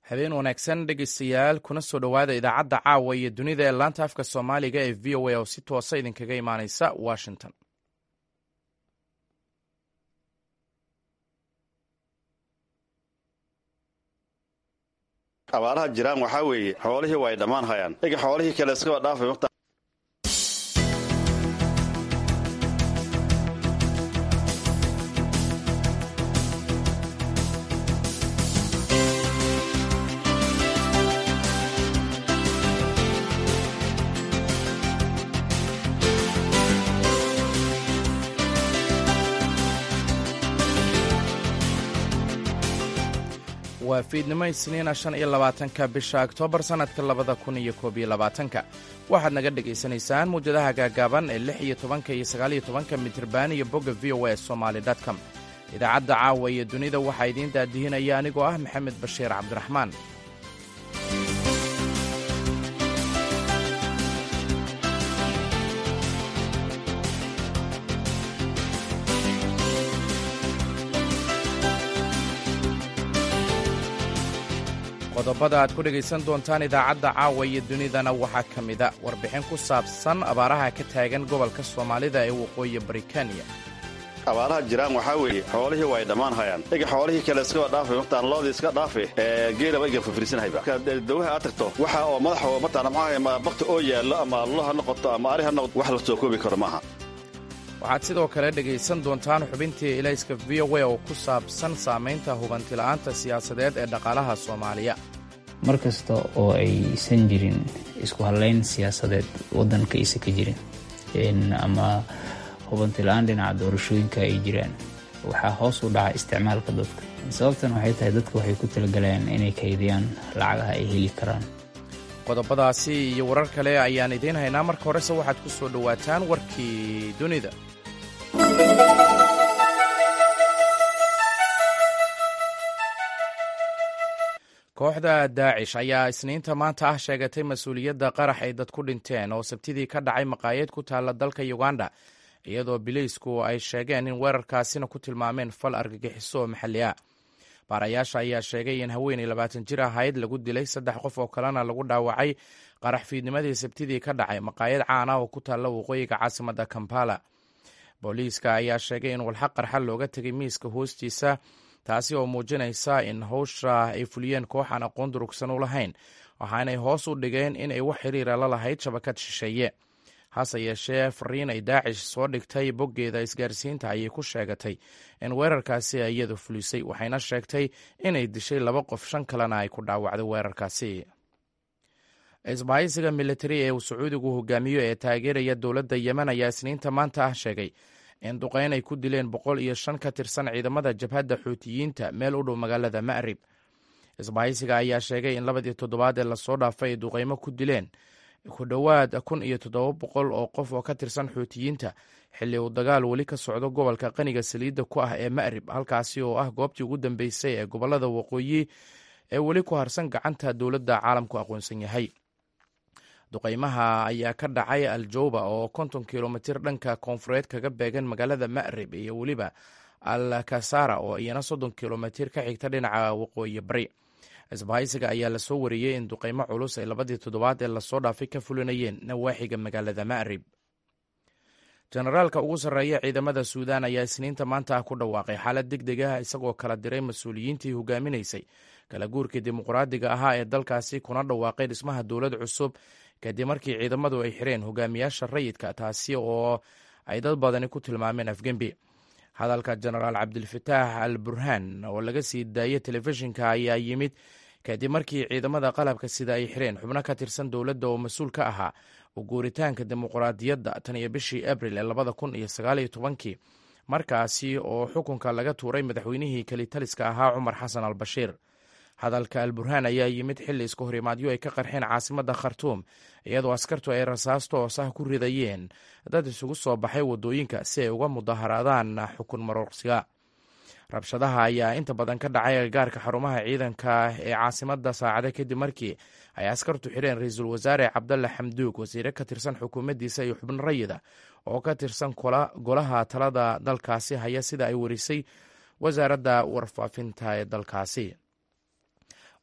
habeen wanaagsan dhegeystayaal kuna soo dhowaada idaacadda caawa iyo dunida ee laanta afka soomaaliga ee v o a oo si toosa idinkaga imaaneysa washington abaaraha jiraan waxaa weeye xoolihii waa ay dhammaan hayaan ega xoolihii kale iskaba dhaafay waa fiidnimo isniina shan iyo labaatanka bisha oktoobar sannadka labada kun iyo koob iyo labaatanka waxaad naga dhegaysanaysaan muwjadaha gaagaaban ee lix iyo tobanka iyo sagaaliyo tobanka mitriban iyo bogga v o a somaali com idaacadda caawa iyo dunida waxaa idiin daadihinaya anigoo ah maxamed bashiir cabdiraxmaan qodobada aad ku dhegaysan doontaan idaacadda caawa iyo dunidana waxaa ka mida warbixin ku saabsan abaaraha ka taagan gobolka soomaalida ee waqooyi bari kenya abaaraha jiraan waxaa weeye xoolihii waa ay dhammaan hayaan ega xoolihii kale iskaba dhaafay martaan loodii iska dhaafe geelaba ega fafirsanhayba dawaha aad tagto waxa oo madaxa martaan maxaa bakti oo yaallo ama lo ha noqoto ama ari ha noqoto wax la soo koobi karo maaha waxaad sidoo kale dhegaysan doontaan xubintii ilayska v o a oo ku saabsan saamaynta hubantila'aanta siyaasadeed ee dhaqaalaha soomaaliya mar kasta oo aysan jirin isku hallayn siyaasadeed waddanka aysa ka jirin ama hubantila'aan dhinaca doorashooyinka ay jiraan waxaa hoos u dhaca isticmaalka dadka sababtan waxay tahay dadka waxay ku talagalayaan inay kaydiyaan lacagaha ay heli karaan qodobadaasi iyo warar kale ayaan idiin haynaa marka horese waxaad ku soo dhowaataan warkii dunida kooxda daacish ayaa isniinta maanta ah sheegatay mas-uuliyadda qarax ay dad ku dhinteen oo sabtidii ka dhacay maqaayad ku taalla dalka uganda iyadoo bileysku ay sheegeen in weerarkaasina ku tilmaameen fal argagixiso oo maxalli ah baarayaasha ayaa sheegay in haweenay labaatan jir ahayd lagu dilay saddex qof oo kalena lagu dhaawacay qarax fiidnimadii sabtidii ka dhacay maqaayad caan ah oo ku taalla waqooyiga caasimadda kampala booliiska ayaa sheegay in walxa qarxa looga tegay miiska hoostiisa taasi oo muujinaysa in howsha ay fuliyeen koox aan aqoon durugsan u lahayn waxaanay hoos u dhigeen in ay wax xiriira la lahayd shabakad shisheeye hase yeeshee fariin ay daacish soo dhigtay boggeeda isgaarsiinta ayay ku sheegatay in weerarkaasi iyadu fulisay waxayna sheegtay inay dishay laba qof shan kalena ay ku dhaawacday weerarkaasi isbahaysiga militari ee uu sacuudigu hogaamiyo ee taageeraya dowladda yemen ayaa isniinta maanta ah sheegay in duqeyn ay ku dileen boqol iyo shan ka tirsan ciidamada jabhadda xuutiyiinta meel u dhow magaalada ma'rib isbahaysiga ayaa sheegay in labadii toddobaad ee lasoo dhaafay ay duqeymo ku dileen ku dhowaad kun iyo toddoba boqol oo qof oo ka tirsan xuutiyiinta xilli uu dagaal weli ka socdo gobolka qaniga saliidda ku ah ee ma'rib halkaasi oo ah goobtii ugu dambeysay ee gobollada waqooyi ee weli ku harsan gacanta dowladda caalamku aqoonsan yahay duqeymaha ayaa ka dhacay aljowba oo konton kilomitir dhanka koonfureed kaga beegan magaalada ma'rib iyo weliba al kasara oo iyana soddon kilomitir ka xigta dhinaca waqooyi bari isbahaysiga ayaa lasoo wariyey in duqeymo culus ay labadii toddobaad ee lasoo dhaafay ka fulinayeen nawaaxiga magaalada ma'rib jenaraalka ugu sarreeya ciidamada suudaan ayaa isniinta maanta ah ku dhawaaqay xaalad deg deg ah isagoo kala diray mas-uuliyiintii hogaaminaysay kala guurkii dimuqraadiga ahaa ee dalkaasi kuna dhawaaqay dhismaha dowlad cusub kadib markii ciidamadu ay xireen hogaamiyaasha rayidka taasi oo ay dad badani ku tilmaameen afgembi hadalka jenaraal cabdilfataax al burhaan oo laga sii daayay telefishinka ayaa yimid kadib markii ciidamada qalabka sida ay xireen xubno ka tirsan dowladda oo mas-uul ka ahaa u guuritaanka dimuqraadiyadda tan iyo bishii abril ee labada kun iyo sagaaliyo tobankii markaasi oo xukunka laga tuuray madaxweynihii kelitaliska ahaa cumar xasan al bashiir hadalka al burhaan ayaa yimid xilli isku horimaadyo ay ka qarxeen caasimadda khartuum iyadoo askartu ay rasaas toos ah ku ridayeen dad isugu soo baxay waddooyinka si ay uga mudaharaadaan xukun maroorsiga rabshadaha ayaa inta badan ka dhacay agagaarka xarumaha ciidanka ee caasimadda saacada kadib markii ay askartu xireen ra-iisul wasaare cabdalle xamduug wasiire ka tirsan xukuumaddiisa iyo xubno rayida oo ka tirsan golaha talada dalkaasi haya sida ay warisay wasaaradda warfaafinta ee dalkaasi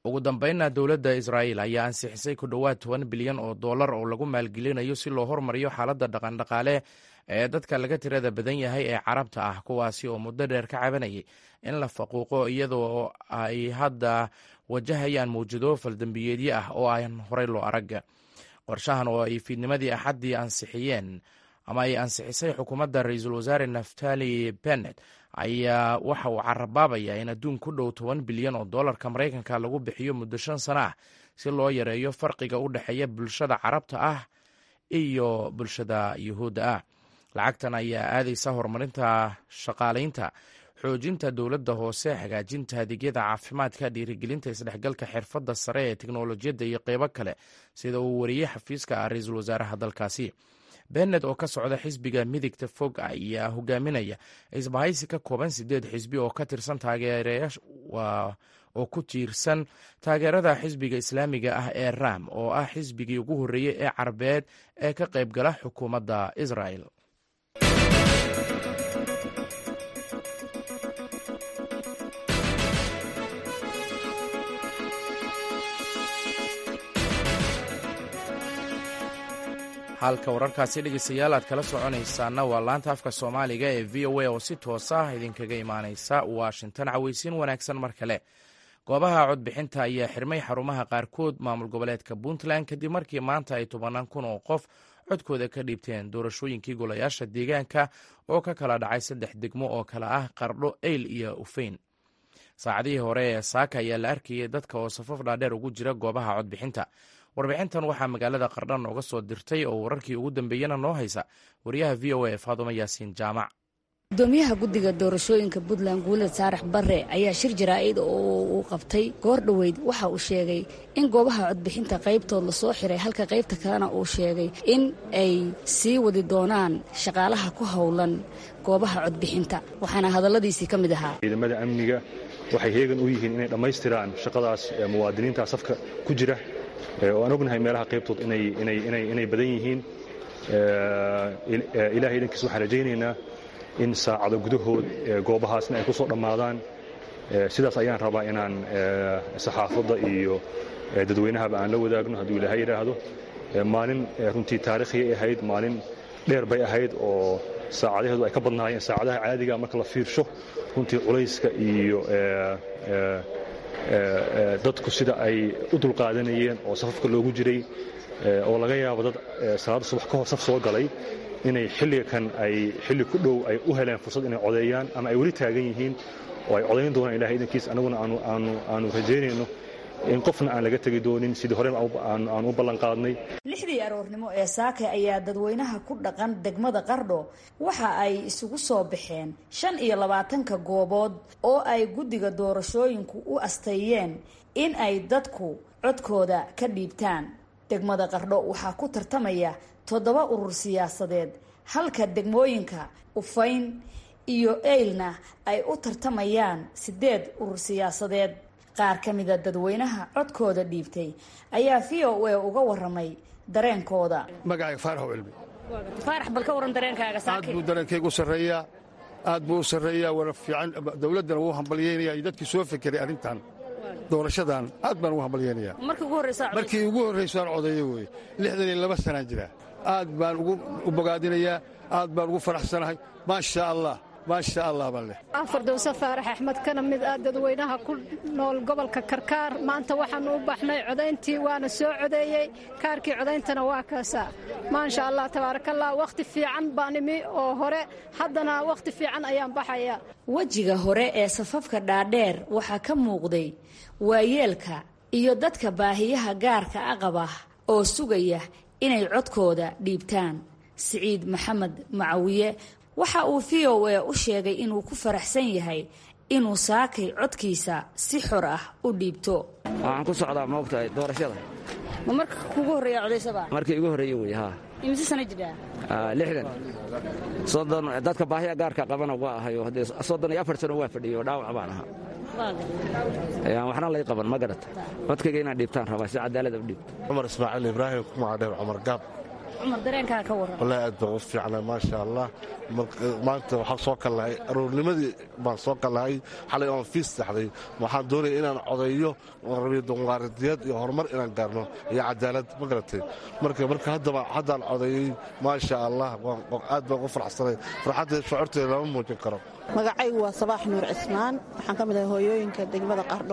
ugu dambeynna dowladda israa'iil ayaa ansixisay ku dhowaad toban bilyan oo dollar oo lagu maalgelinayo si loo hormariyo xaaladda dhaqandhaqaale ee dadka laga tirada badan yahay ee carabta ah kuwaasi oo muddo dheer ka cabanayay in la faquuqo iyadoo ay hadda wajahayaan mawjado faldambiyeedyo ah oo aan horey loo arag qorshahan oo ay fiidnimadii axaddii ansixiyeen ama ay ansixisay xukuumadda ra-iisul wasaare naftali bennet ayaa waxa uu carabaabaya in adduun ku dhow toban bilyan oo dollarka maraykanka lagu bixiyo muddo shan sano ah si loo yareeyo farqiga u dhexeeya bulshada carabta ah iyo bulshada yuhuudda ah lacagtan ayaa aadaysa horumarinta shaqaalaynta xoojinta dowladda hoose hagaajinta adeegyada caafimaadka dhiirigelinta isdhexgalka xirfadda sare ee teknolojiyadda iyo qeybo kale sida uu wariyey xafiiska ah ra-iisul wasaaraha dalkaasi bennet oo ka socda xisbiga midigta fog ayaa hogaaminaya isbahaysi ka kooban sideed xisbi oo ka tirsan taageerayash oo ku tiirsan taageerada xisbiga islaamiga ah ee ram oo ah xisbigii ugu horreeyey ee carabeed ee ka qayb gala xukuumadda israel halka wararkaasi dhegeystayaal aad kala soconaysaana waa laanta afka soomaaliga ee v o a oo si toos ah idinkaga imaaneysa washington caweysiin wanaagsan mar kale goobaha codbixinta ayaa xirmay xarumaha qaarkood maamul goboleedka puntland kadib markii maanta ay tobanaan kun oo qof codkooda ka dhiibteen doorashooyinkii golayaasha deegaanka oo ka kala dhacay saddex degmo oo kale ah qardho eyl iyo ufeyn saacadihii hore ee saaka ayaa la arkayay dadka oo safaf dhaadheer ugu jira goobaha codbixinta warbixintan waxaa magaalada qardha nooga soo dirtay oo wararkii ugu dambeeyana noo haysa wariyaha v o a faadumo yaasiin jaamac gudoomiyaha guddiga doorashooyinka puntland guulad saarax barre ayaa shir jaraa'id oo uu qabtay goor dhoweyd waxa uu sheegay in goobaha codbixinta qaybtood lasoo xiray halka qaybta kalena uu sheegay in ay sii wadi doonaan shaqaalaha ku howlan goobaha codbixinta waxaana hadalladiisii ka mid ahaa ciidamada amniga waxay heegan u yihiin inay dhammaystiraan shaqadaas muwaadiniinta safka ku jira oo aan ognahay meelaha qaybtood inay badan yihiin ilahay idankiis waxaan rajaynaynaa in saacado gudahood goobahaasna ay ku soo dhammaadaan sidaas ayaan rabaa inaan saxaafadda iyo dadweynahaba aan la wadaagno hadduu ilaahay yidhaahdo maalin runtii taarikhiyay ahayd maalin dheer bay ahayd oo saacadaheedu ay ka badnaayeen saacadaha caadiga marka la fiirsho runtii culayska iyo dadku sida ay u dulqaadanayeen oo safafka loogu jiray oo laga yaabo dad salaada subax ka hor saf soo galay inay xilliga kan ay xilli ku dhow ay u heleen fursad inay codeeyaan ama ay weli taagan yihiin oo ay codayn doonaan ilahay idankiis annaguna aanu rajaynayno in qofna aan laga tegi doonin sidii hore aan u ballan qaadnay lixdii aroornimo ee saake ayaa dadweynaha ku dhaqan degmada qardho waxa ay isugu soo baxeen shan iyo labaatanka goobood oo ay guddiga doorashooyinku u asteeyeen in ay dadku codkooda ka dhiibtaan degmada qardho waxaa ku tartamaya toddoba urur siyaasadeed halka degmooyinka ufayn iyo eylna ay u tartamayaan siddeed urur siyaasadeed qaar ka mida dadweynaha codkooda dhiibtay ayaa v o a uga waramay dareenkooda magacayga faarax cilmi faarax bal ka waran dareenkaaga aad buu dareenkaygu sarreeyaa aad buu u sarreeyaa wana fiican dawladdana wuu hambalyeynaya iyo dadkii soo fekeray arrintan doorashadan aad baan ugu hambalyeynayaa markii ugu horraysaan codeeyo weye lixdan iyo laba sanaan jira aad baan u bogaadinayaa aad baan ugu faraxsanahay maasha allah maasha allah baan leh fardowse faarax axmed kana mid ah dadweynaha ku nool gobolka karkaar maanta waxaannu u baxnay codayntii waana soo codeeyey kaarkii codayntana waa kaasaa maasha allah tabaarakallah wakhti fiican baan imi oo hore haddana wakhti fiican ayaan baxaya wejiga hore ee safafka dhaadheer waxaa ka muuqday waayeelka iyo dadka baahiyaha gaarka a qaba oo sugaya inay codkooda dhiibtaan siciid maxamed macawiye waxa uu v o a u sheegay inuu ku faraxsan yahay inuu saakay codkiisa si xor ah u dhiibto waxaan ku socdaa maogtahay doorashada ma marka kugu horreeya codaysaba markii igu horreeye wey haa imise sana jidhaa lixdan soddon dadka baahiya gaarka qabana waa ahayo haddee soddon iyo afar sano waa fadhiyo dhaawac baan ahaa waxna lay qaban ma garata codkayga inaan dhiibtaan rabaa si cadaalada u dhiibto cumar ismaaciil ibraahim kumacadheer cumar gaab cumar dareenkaa ka warran wallaahi aad baan u fiicnaa maasha allah maanta waxaan soo kallahay aroornimadii baan soo kallahay xalay oon fiis saxday waxaan doonaya inaan codeeyo oon rabiyo dimuqraadiyad iyo horumar inaan gaarno iyo cadaalad ma garatay marka marka haddaba haddaan codeeyey maasha allah aad baan u faraxsanay farxadda shucuurteeda lama muujin karo magacaygu waa sabaax nuur cismaan waxaan ka mid ahay hooyooyinka degmada qardho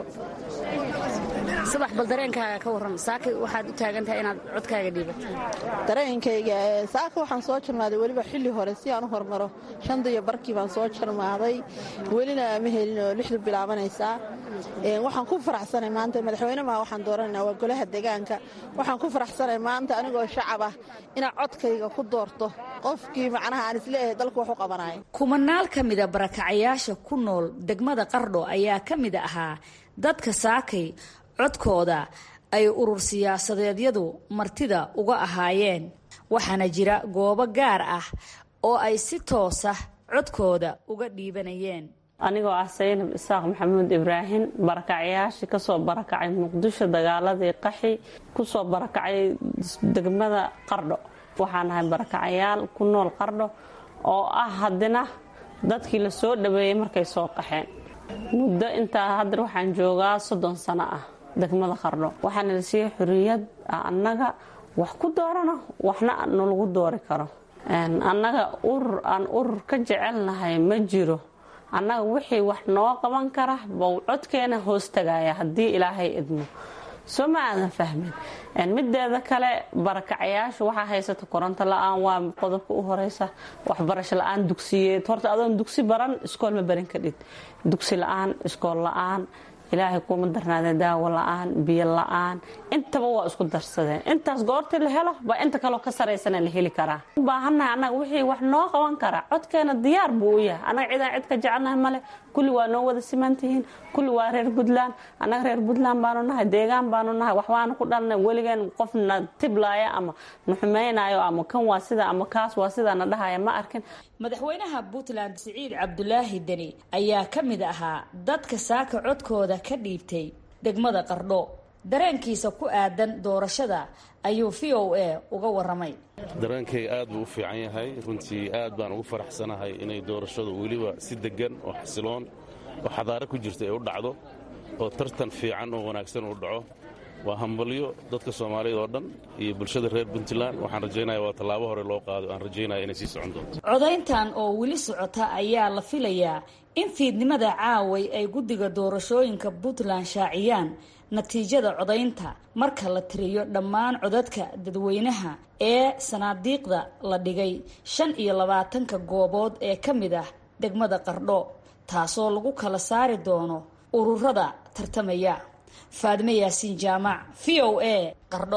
sabax bal dareenkaaga ka warran saaka waxaad u taagan tahay inaad codkaaga dhiibato dareenkayga saaka waxaan soo jarmaaday weliba xilli hore si aan u hormaro shanta iyo barkii baan soo jarmaaday welina ma helin oo lixdu bilaabanaysaa waxaan ku faraxsanay maanta madaxweyne maa waxaan dooranaynaa waa golaha deegaanka waxaan ku faraxsanay maanta anigoo shacab ah inaad codkayga ku doorto qofkii macnaha aan isleeyahay dalku wax u qabanaya kumanaal ka mida barakacayaasha ku nool degmada qardho ayaa ka mid ahaa dadka saakay codkooda ay urur siyaasadeedyadu martida uga ahaayeen waxaana jira goobo gaar ah oo ay si toosa codkooda uga dhiibanayeen anigoo ah saynab isaaq maxamuud ibraahim barakacyaashii kasoo barakacay muqdisho dagaaladii qaxi kusoo barakacay degmada qardho waxaan ahay barakacayaal ku nool qardho oo ah haddina dadkii la soo dhaweeyey markay soo qaxeen muddo intaa haddar waxaan joogaa soddon sano ah degmada qardho waxaana la siiyey xorriyad annaga wax ku doorano waxna nalagu doori karo annaga urur aan urur ka jecelnahay ma jiro annaga wixii wax noo qaban kara bau codkeena hoos tagaya haddii ilaahay idmo soo ma aadan fahmin mideeda kale barakacayaashu waxaa haysata koronto la-aan waa qodobka u horeysa waxbarasho la-aan dugsiyeed horta adoon dugsi baran iskool ma barin kadhid dugsi la-aan iskool la-aan ilaahay kuma darnaadee daawo la-aan biyo la-aan intaba waa isku darsadeen intaas goortii la helo baa inta kaloo ka saraysana la heli karaa u baahannahay annaga wixii wax noo qaban karaa codkeena diyaar buu u yahay annaga cidaan cid ka jecelnahay male kulli waa noo wada simantihiin kulli waa reer puntland annaga reer puntland baanu nahay deegaan baanu nahay wax waanu ku dhalnay weligeen qofna tiblaaya ama naxumaynayo ama kan waa sida ama kaas waa sidaana dhahaya ma arkin madaxweynaha puntland siciid cabdulaahi deni ayaa ka mid ahaa dadka saaka codkooda ka dhiibtay degmada qardho dareenkiisa ku aadan doorashada ayuu v o a uga waramay dareenkay aad buu u fiican yahay runtii aad baan ugu faraxsanahay inay doorashadu weliba si deggan oo xasiloon oo xadaaro ku jirta ay u dhacdo oo tartan fiican oo wanaagsan uu dhaco waa hambalyo dadka soomaaliyeed oo dhan iyo bulshada reer puntland waxaan rajaynaya waa tallaabo hore loo qaado aan rajaynaya inay sii socon doonto codayntan oo weli socota ayaa la filayaa in fiidnimada caaway ay guddiga doorashooyinka puntland shaaciyaan natiijada codaynta marka la tiriyo dhammaan codadka dadweynaha ee sanaadiiqda la dhigay shan iyo labaatanka goobood ee ka mid ah degmada qardho taasoo lagu kala saari doono ururada tartamaya faadime yaasiin jaamac v o a qardho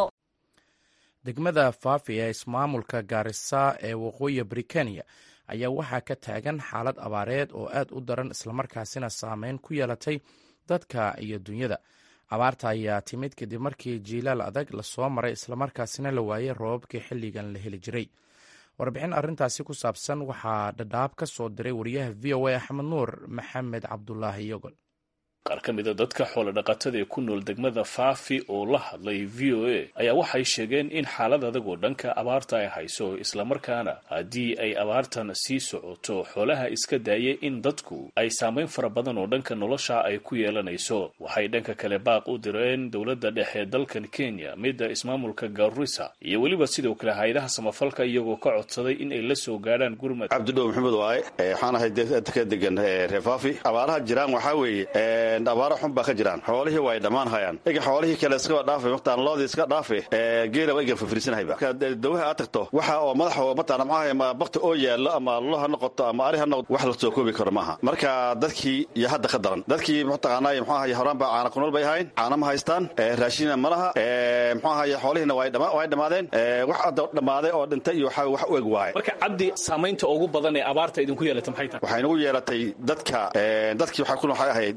degmada faafi ee ismaamulka gaarisa ee waqooyi britaniya ayaa waxaa ka taagan xaalad abaareed oo aad u daran islamarkaasina saameyn ku yeelatay dadka iyo dunyada abaarta ayaa timid kadib markii jiilaal adag lasoo maray islamarkaasina la waayey roobabkii xilligan la heli jiray warbixin arrintaasi ku saabsan waxaa dhadhaab ka soo diray wariyaha v o a axmed nuur maxamed cabdulaahi yogol qaar ka mida dadka xoolo dhaqatada ee ku nool degmada faafi oo la hadlay v o a ayaa waxay sheegeen in xaalad adag oo dhanka abaarta ay hayso islamarkaana haddii ay abaartan sii socoto xoolaha iska daayay in dadku ay saamayn fara badan oo dhanka nolosha ay ku yeelanayso waxay dhanka kale baaq u direen dowladda dhexe dalkan kenya midda ismaamulka garissa iyo weliba sidoo kale hay-adaha samafalka iyagoo ka codsaday in ay la soo gaadhaan gurmad cabdidhow maxamed waaye waxaan ahay ka degan reer faafi abaaraha jiraan waxaa weeye abaara xun baa ka jiraan xoolihii way dhammaan hayaan ega xoolihii kale iskaba dhaafe mataan loodii iska dhaafe geelaba egan fafriisanahayba dawaha aad tagto waxa oo madaxa mataan maxaa bakti oo yaallo ama lo ha noqoto ama ari ha noqoto wax la soo koobi karo maaha marka dadkii iyo hadda ka daran dadkii mataqaanaa muxuu ahaye horaan baa caana kunool bay ahayn caana ma haystaan raashina ma laha muxuu ahaye xoolihiina way dhammaadeen wax hadda dhammaaday oo dhintay iyo waxa wax u eg waaye marka cabdi saamaynta ugu badan ee abaarta idinku yeelatay maxay tahay waxay nagu yeelatay dadka dadkii waxay ku waxay ahayd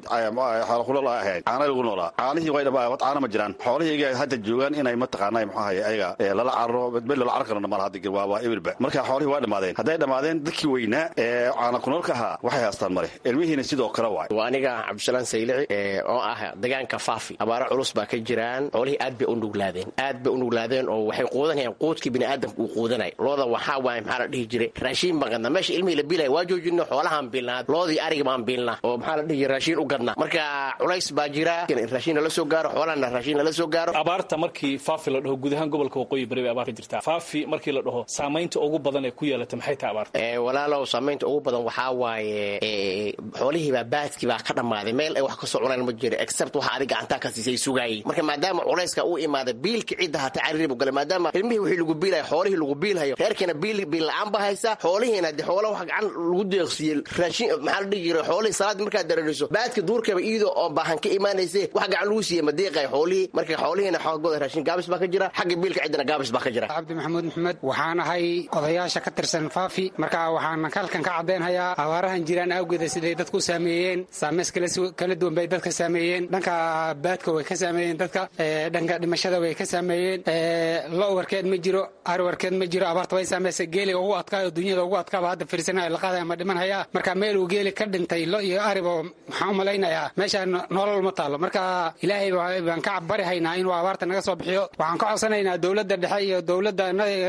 ahay xoolo kunool ay ahayd caana lagu noolaa caanihii way dhamaa wad caana ma jiraan xoolihii iyaga hadda joogaan inay mataqaanaa muxuu ahay ayaga lala cararo bedbed lala carar karana malaha hadda waa waa ebilba marka xoolihii waa dhammaadeen hadday dhammaadeen dadkii weynaa ee caana kunoolka ahaa waxay haastaan male ilmihiina sidoo kale waay waa aniga cabdisalaan saylici oo ah degaanka faafi abaaro culus baa ka jiraan xoolihii aad bay u nuglaadeen aad bay u nuglaadeen oo waxay quudanayaan quudkii biniaadamka uu quudanay looda waxaa waay maxaa la dhihi jiray raashiin baan gadnaa meesha ilmihii la biilaya waa joojino xoolahaan biilnaa loodii ariga baan biilnaa oo maxaa la dhihi jiray raashiin u gadnaa marka culays baa jira raashiin nala soo gaaro xoolahana raashiin nala soo gaaro abaarta markii faafi la dhaho guud ahaan gobolka waqooyi bari bay abaar ka jirtaa faafi markii la dhaho saamaynta ugu badan ee ku yeelata maxay tahay abaarta walaalow saamaynta ugu badan waxaa waaye xoolihiibaa baadkii baa ka dhammaaday meel ay wax kasoo cunaan ma jiro except waxa adig gacantaa ka siisay sugaayay marka maadaama culayska uu imaada biilka cidda hata cariiri bu galay maadaama ilmihii wixii lagu biilaya xoolihii lagu biilhayo reerkiina biil biil la-aan ba haysa xoolihiina dee xoola wax gacan lagu deeqsiiyey raashin maxaa la dhihi jiray xoolihii salaad markaad dareeriso baadka duurkaba iyadoo oo baahan ka imaanayse wax gacan lagu siiyey ma deeqay xoolihii marka xoolihiina xoogooda raashin gaabis baa ka jira xagga biilka ciddana gaabis baa ka jira cabdi maxamuud maxamed waxaan ahay odayaasha ka tirsan faafi marka waxaan halkan ka caddaynhayaa abaarahan jiraan awgeeda siday dadku u saameeyeen saameys kala duwan bay dadka saameeyeen dhanka baadka way ka saameeyeen dadka dhanka dhimashada way ka saameeyeen lo warkeed ma jiro ari warkeed ma jiro abaarta way saameysay geeliga ugu adkaayo dunyada ugu adkaaba hadda fiirsanaya la qaadaya ma dhiman hayaa marka meel uu geeli ka dhintay lo iyo ariba waxaan u malaynayaa meesha nolol ma taalo marka ilaahay baan ka bari haynaa inuu abaarta naga soo bixiyo waxaan ka codsanaynaa dowladda dhexe iyo dowladda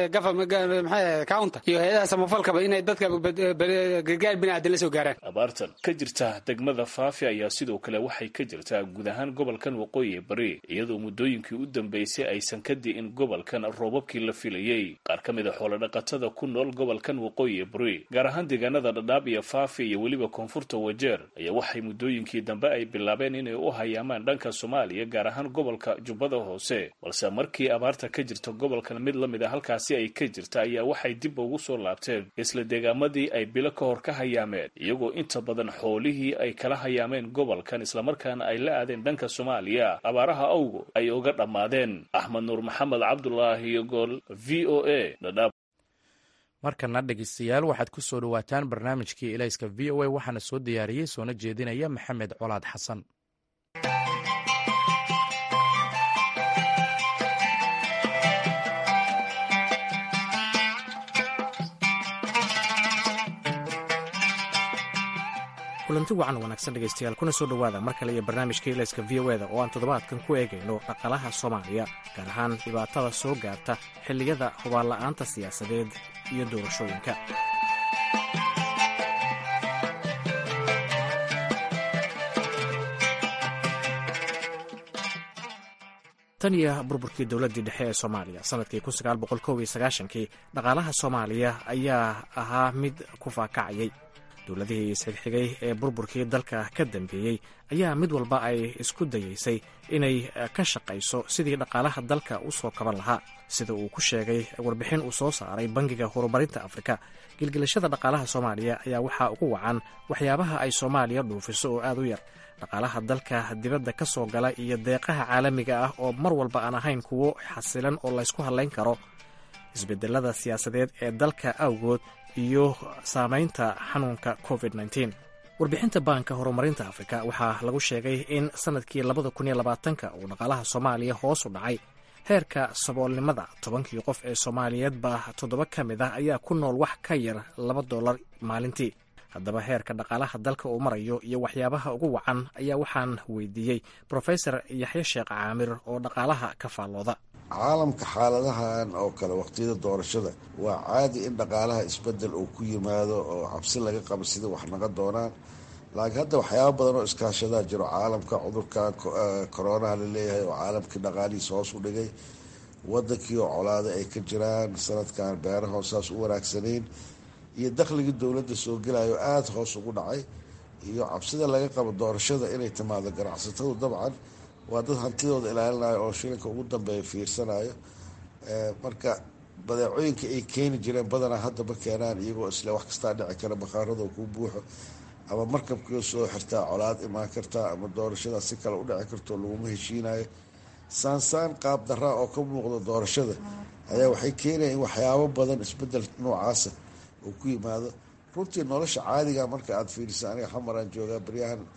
counta iyo hay-adaha samafalkaba inay dadka gargaar biniaadan la soo gaaraan abaartan ka jirta degmada faafi ayaa sidoo kale waxay ka jirtaa guud ahaan gobolkan waqooyi bari iyadoo muddooyinkii u dambeysay aysan ka di'in gobolkan roobabkii la filayey qaar ka mid a xoolodhaqatada ku nool gobolkan waqooyi bari gaar ahaan deegaanada dhadhaab iyo faafi iyo weliba koonfurta wajeer ayaa waxay muddooyinkii dambe ay bilaabeen inay u hayaamaan dhanka soomaaliya gaar ahaan gobolka jubbada hoose balse markii abaarta ka jirta gobolkan mid la mid a halkaasi ay ka jirta ayaa waxay dib ugu soo laabteen isla deegaamadii ay bilo ka hor ka hayaameen iyagoo inta badan xoolihii ay kala hayaameen gobolkan islamarkaana ay la aadeen dhanka soomaaliya abaaraha awgo ay uga dhammaadeen axmed nuur maxamed cabdulaahi gool v o a dhadhaab markana dhegeystayaal waxaad ku soo dhowaataan barnaamijkii elayska v o a waxaana soo diyaariyey soona jeedinaya maxamed colaad xasan kulanti wacan wanaagsan dhegaystayaal kuna soo dhowaada mar kale iyo barnaamijka ilayska v o eda oo aan toddobaadkan ku eegayno dhaqaalaha soomaaliya gaar ahaan dhibaatada soo gaarta xilliyada hubaanla'aanta siyaasadeed iyo doorashooyinka tan iyo burburkii dowladdii dhexe ee soomaaliya sanadkii kii dhaqaalaha soomaaliya ayaa ahaa mid ku faakacayay dowladihii isxigxigay ee burburkii dalka ka dambeeyey ayaa mid walba ay isku dayaysay inay ka shaqayso sidii dhaqaalaha dalka u soo kaban lahaa sida uu ku sheegay warbixin uu soo saaray bangiga horumarinta afrika gilgilashada dhaqaalaha soomaaliya ayaa waxaa ugu wacan waxyaabaha ay soomaaliya dhuufiso oo aad u yar dhaqaalaha dalka dibadda ka soo gala iyo deeqaha caalamiga ah oo mar walba aan ahayn kuwo xasilan oo laysku hadlayn karo isbedelada siyaasadeed ee dalka awgood iyo saamaynta xanuunka covid warbixinta baanka horumarinta afrika waxaa lagu sheegay in sanadkii labadakuniyolabaatanka uu dhaqaalaha soomaaliya hoos u dhacay heerka saboolnimada tobankii qof ee soomaaliyeedba toddoba ka mid ah ayaa ku nool wax ka yar laba dollar maalintii haddaba heerka dhaqaalaha dalka uu marayo iyo waxyaabaha ugu wacan ayaa waxaan weydiiyey brofesor yaxye sheekh caamir oo dhaqaalaha ka faallooda caalamka xaaladahan oo kale waqtiyada doorashada waa caadi in dhaqaalaha isbedel uu ku yimaado oo cabsi laga qabo sida wax naga doonaan laakiin hadda waxyaaba badan oo iskaashadaa jiro caalamka cudurkan koronaha laleeyahay oo caalamkii dhaqaalihiisa hoos u dhigay wadankii oo colaada ay ka jiraan sanadkan beeraha saas u wanaagsanayn iyo dakhligii dowladda soo gelayo aada hoos ugu dhacay iyo cabsida laga qabo doorashada inay timaado ganacsatadu dabcan waa dad hantidooda ilaalinayo oo shilinka ugu dambeeya fiirsanayo marka badeecooyinka ay keeni jireen badanaa hadda ma keenaan iyagoo isle wax kastaa dhici kara bakhaarado kuu buuxo ama markabkii soo xirtaa colaad imaan kartaa ama doorashada si kale u dhici karto laguma heshiinayo saansaan qaab daraa oo ka muuqda doorashada ayaa waxay keenaya in waxyaabo badan isbedel noocaasa uu ku yimaado runtii nolosha caadiga marka aada fiirisa aniga xamaraan joogaa baryahan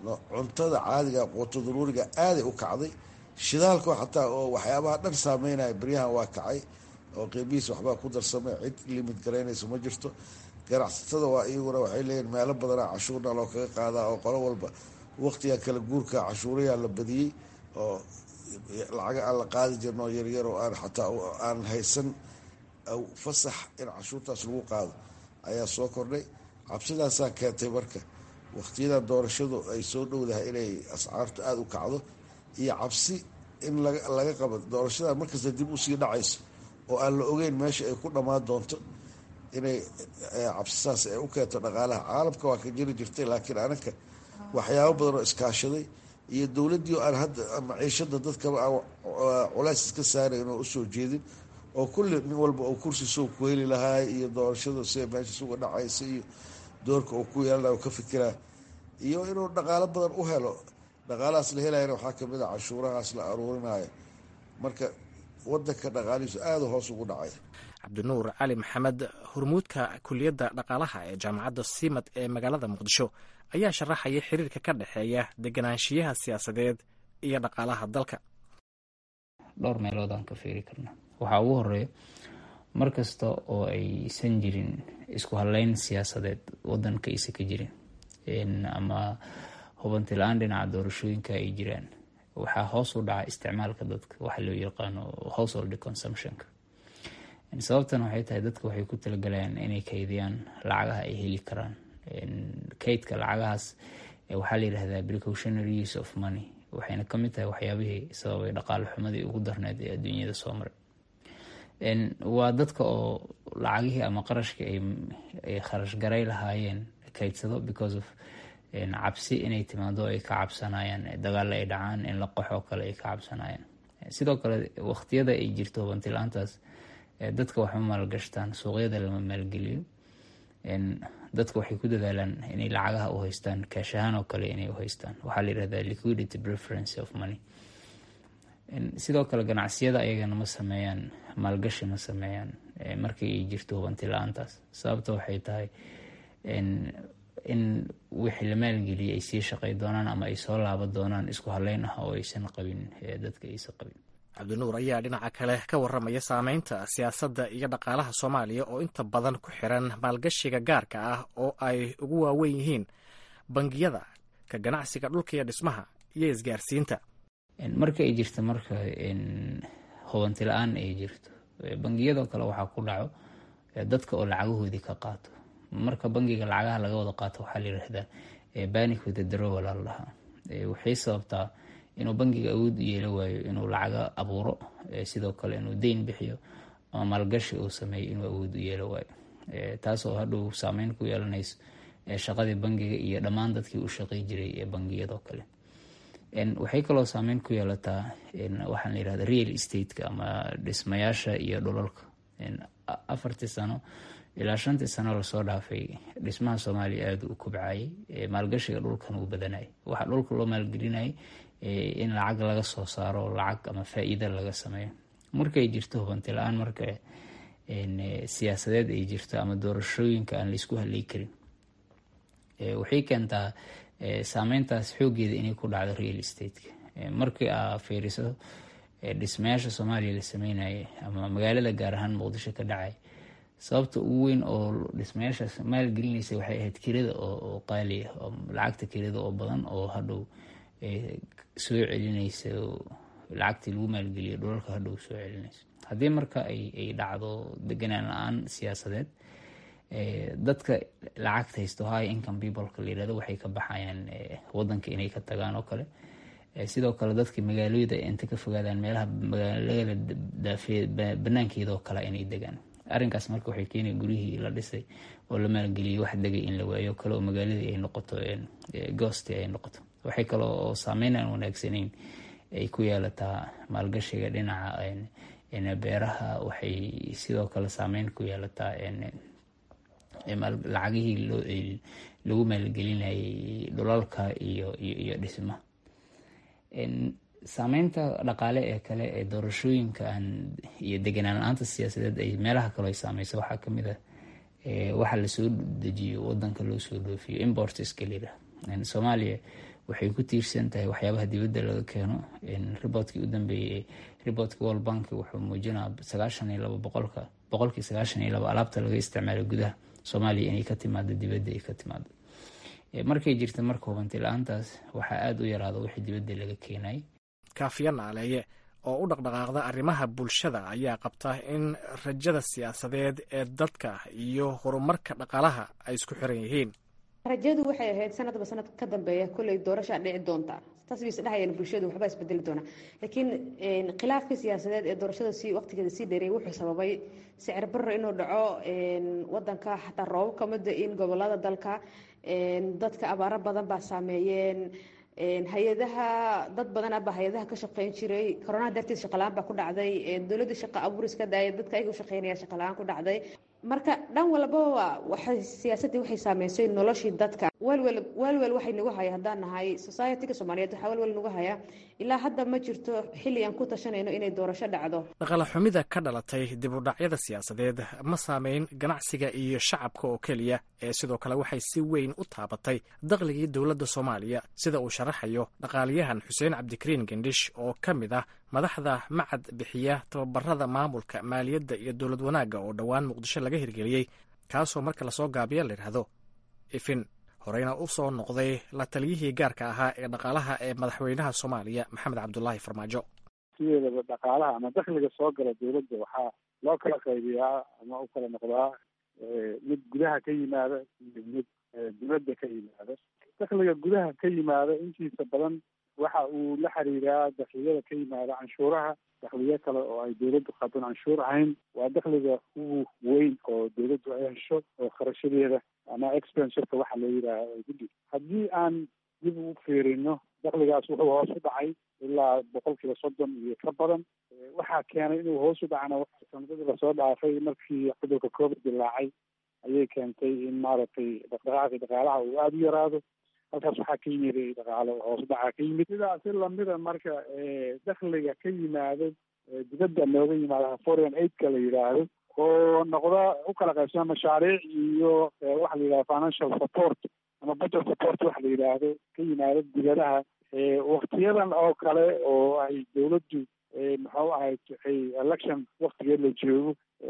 cuntada caadiga quuto daruuriga aaday u kacday shidaalka xataa oo waxyaabaha dhan saameynaya beryahan waa kacay oo qiimihiis waxbaa ku darsamay cid limid garaynaysa ma jirto ganacsatada waa iyaguna waxay leeyihin meelo badanaa cashuurna loo kaga qaadaa oo qolo walba waqtiga kala guurka cashuurayaa la badiyey oo lacaga aan la qaadi jirin oo yaryar oo aan xataa aan haysan fasax in cashuurtaas lagu qaado ayaa soo kordhay cabsidaasaa keentay marka waqtiyadan doorashadu ay soo dhowdahay inay ascaartu aada u kacdo iyo cabsi in laga qabo doorashadan markasta dib usii dhacayso oo aan la ogeyn meesha ay ku dhammaan doonto inay cabsisaas ay u keento dhaqaalaha caalamka waa ka jiri jirtay laakiin anaka waxyaabo badan oo iskaashaday iyo dowladdii aan hadda maciishada dadkaba aan culays iska saarayn oo usoo jeedin oo kulli nin walba oo kursi soo ku heli lahaay iyo doorashada sida meesha suga dhacaysa iyo doorka uu ku yeelanayo ka fikiraa iyo inuu dhaqaalo badan u helo dhaqaalahaas la helayana waxaa kamid a cashuurahaas la aruurinayo marka wadanka dhaqaalihiisu aada hoos ugu dhacay cabdinuur cali maxamed hormuudka kuliyadda dhaqaalaha ee jaamacadda simad ee magaalada muqdisho ayaa sharaxaya xiriirka ka dhexeeya deganaanshiyaha siyaasadeed iyo dhaqaalaha dalka dhowr meelood aan ka fiiri karna waxaa ugu horeeya mar kasta oo aysan jirin isku haleyn siyaasadeed wadanka aysa ka jirin ama hubanti la-aan dhinaca doorashooyinka ay jiraan waxaa hoos u dhaca isticmaalka dadka waxa loo yaqaano household consumptionka sababtan waxay tahay dadka waxay ku talagalayaan inay kaydiyaan lacagaha ay heli karaan kaydka lacagahaas waxaa la yidhahdaa precautionary use of money waxayna kamid tahay waxyaabihii sababay dhaqaale xumadii ugu darneyd ee adduunyada soo maray waa dadka oo lacagihii ama qarashkii ay kharash garay lahaayeen kaydsado because of cabsi inay timaado ay ka cabsanayaan dagaalla ay dhacaan in la qaxoo kale ay ka cabsanayaan sidoo kale waqtiyada ay jirto hubantilaantaas dadka waxma maalgashtaan suuqyada lama maalgeliyo dadka waxay ku dadaalaan inay lacagaha u haystaan kaashahaan oo kale inay u haystaan waxaa la yirahdaa liquidity preference of money sidoo kale ganacsiyada ayagana ma sameeyaan maalgashi ma sameeyaan markii ay jirto hubanti la-aantaas sababta waxay tahay in wixii la maalgeliyay ay sii shaqay doonaan ama ay soo laaba doonaan isku haleyn ah oo aysan qabin dadka aysan qabin cabdinuur ayaa dhinaca kale ka waramaya saameynta siyaasadda iyo dhaqaalaha soomaaliya oo inta badan ku xiran maalgashiga gaarka ah oo ay ugu waaweyn yihiin bangiyada ka ganacsiga dhulka iyo dhismaha iyo isgaarsiinta marka ay jirto marka hubanti la-aan ay jirto bangiyadoo kale waxaa ku dhaco dadka oo lacagahoodii ka qaato marka bangiga lacagaha laga wada qaato waxaa la yidhahdaa banic with the drowal la dhahaa waxay sababtaa inuu bangiga awood u yeela waayo inuu lacaga abuuro sidoo kale inuu deyn bixiyo ama maalgashi uu sameeyo inuu awood u yeela waayo taasoo hadhow saameyn ku yeelanayso shaqadii bangiga iyo dhammaan dadkii u shaqay jiray ee bangiyadoo kale waxay kaloo saameyn ku yeelataa waxaan la yirahda real estateka ama dhismayaasha iyo dhulalka afartii sano ilaa shantii sano lasoo dhaafay dhismaha soomaaliya aada u kobcayay maalgashiga dhulkan uu badanayay waxaa dhulka loo maalgelinayay in lacag laga soo saaro lacag ama faa-iida laga sameeyo markay jirto hubanti la-aan marka siyaasadeed ay jirto ama doorashooyinka aan laisku haley karin waxay keentaa saameyntaas xoogeeda inay ku dhacdo real estateka markii aa fiiriso dhismayaasha soomaaliya la sameynayay ama magaalada gaar ahaan muqdisho ka dhacay sababta ugu weyn oo dhismayaashaas maalgelinaysa waxay ahayd kirada oo qaaliya lacagta kirada oo badan oo hadhow soo celinaysa lacagtii lagu maalgeliya dhulalka hadhow soo celinaysa haddii marka ay dhacdo deganaan la-aan siyaasadeed dadka lacagta haysto high income peopleka la yirahdo waxay ka baxayaan wadanka inay ka tagaan oo kale sidoo kale dadka magaalooyada inta ka fogaadaan meelaha magaalada daafee banaankeeda oo kale inay degaan arrinkaas marka waxay keenaya guryihii la dhisay oo la maalgeliyay wax degay in la waayo kale oo magaaladii ay noqoto goosti ay noqoto waxay kale oo saameyn aan wanaagsanayn ay ku yeelataa maalgashiga dhinaca beeraha waxay sidoo kale saameyn ku yeelataa lacagihii lagu maalgelinayay dhulalka iyo iyo dhismaha saameynta dhaqaale ee kale ee doorashooyinka aan iyo deganaan la-aanta siyaasadeed ay meelaha kale ay saameyso waxaa kamid ah waxa lasoo dejiyo wadanka loo soo dhoofiyo importska lira soomaaliya waxay ku tiirsan tahay waxyaabaha dibadda laga keeno riboodkii u dambeeyey riboodka world bank wuxuu muujinaa sagaashan iyo labo boqolka boqolkii sagaashan iyo labo alaabta laga isticmaalo gudaha soomaaliya inay ka timaado dibadda ay ka timaado markay jirta marka hubanti la-aantaas waxaa aada u yaraada wixii dibadda laga keenay kaafiya naaleeye oo u dhaqdhaqaaqda arrimaha bulshada ayaa qabta in rajada siyaasadeed ee dadka iyo horumarka dhaqaalaha ay isku xiran yihiin rajadu waxay ahayd sanadba sanad ka dambeeya kolley doorashaa dhici doonta taas bay isdhehayeen bulshadu waxbaa isbedeli doona laakiin khilaafkii siyaasadeed ee doorashada si waqtigeeda sii dheereeyay wuxuu sababay sicir barro inuu dhaco wadanka xataa roobab ka mida in gobolada dalka dadka abaaro badan baa saameeyeen hay-adaha dad badan abaa hay-adaha ka shaqeyn jiray koronaha dartiis shaqalaan baa ku dhacday dowladda shaqa abuuris ka daaya dadka ayaga u shaqeynaya shaqalaan ku dhacday marka dhan walbaba waxay siyaasaddii waxay saameysay noloshii dadka welwel welwel waxay nagu haya haddaan nahay societyga soomaaliyeed waxaa welwel nagu haya ilaa hadda ma jirto xilli aan ku tashanayno inay doorasho dhacdo dhaqala xumida ka dhalatay dib u dhacyada siyaasadeed ma saameyn ganacsiga iyo shacabka oo keliya ee sidoo kale waxay si weyn u taabatay dakhligii dowladda soomaaliya sida uu sharaxayo dhaqaaliyahan xuseen cabdikariin gendhish oo ka mid ah madaxda macad bixiya tababarada maamulka maaliyadda iyo dowlad wanaagga oo dhowaan muqdisho laga hirgeliyey kaasoo marka lasoo gaabiya layidhaahdo ifin horeyna u soo noqday la taliyihii gaarka ahaa ee dhaqaalaha ee madaxweynaha soomaaliya maxamed cabdulaahi farmaajo sideedaba dhaqaalaha ama dakhliga soo gala dowladda waxaa loo kala qaybiyaa ama u kala noqdaa mid gudaha ka yimaada iyo mid dibadda ka yimaada dakhliga gudaha ka yimaada intiisa badan waxa uu la xiriiraa dakhliyada ka yimaada canshuuraha dakhliyo kale oo ay dowladdu qaadon canshuur ahayn waa dakhliga ugu weyn oo dowladdu ay hesho oo kharashadeeda ama expensurka waxa loo yidhaaha ay ku dhig haddii aan dib u fiirino dakhligaas wuxuu hoos u dhacay ilaa boqol kiiba soddon iyo ka badan waxaa keenay inuu hoos u dhacna sanadadii lasoo dhaafay markii cudurka covid dilaacay ayay keentay in maaragtay dhaqdhaqaaqii dhaqaalaha uu aada u yaraado halkaas waxaa ka yimid dhaqaalo hoos dhacaa ka yimid sidaasi lamida marka dakhliga ka yimaado dibadda nooga yimaado foreign aidka la yidhaahdo oo noqda u kala qaybsama mashaariic iyo waxa la yidhahdo financial support ama budget support waxa la yidhaahdo ka yimaado dibadaha waktiyadan oo kale oo ay dowladdu muxuu ahayd election waktigeed la joogo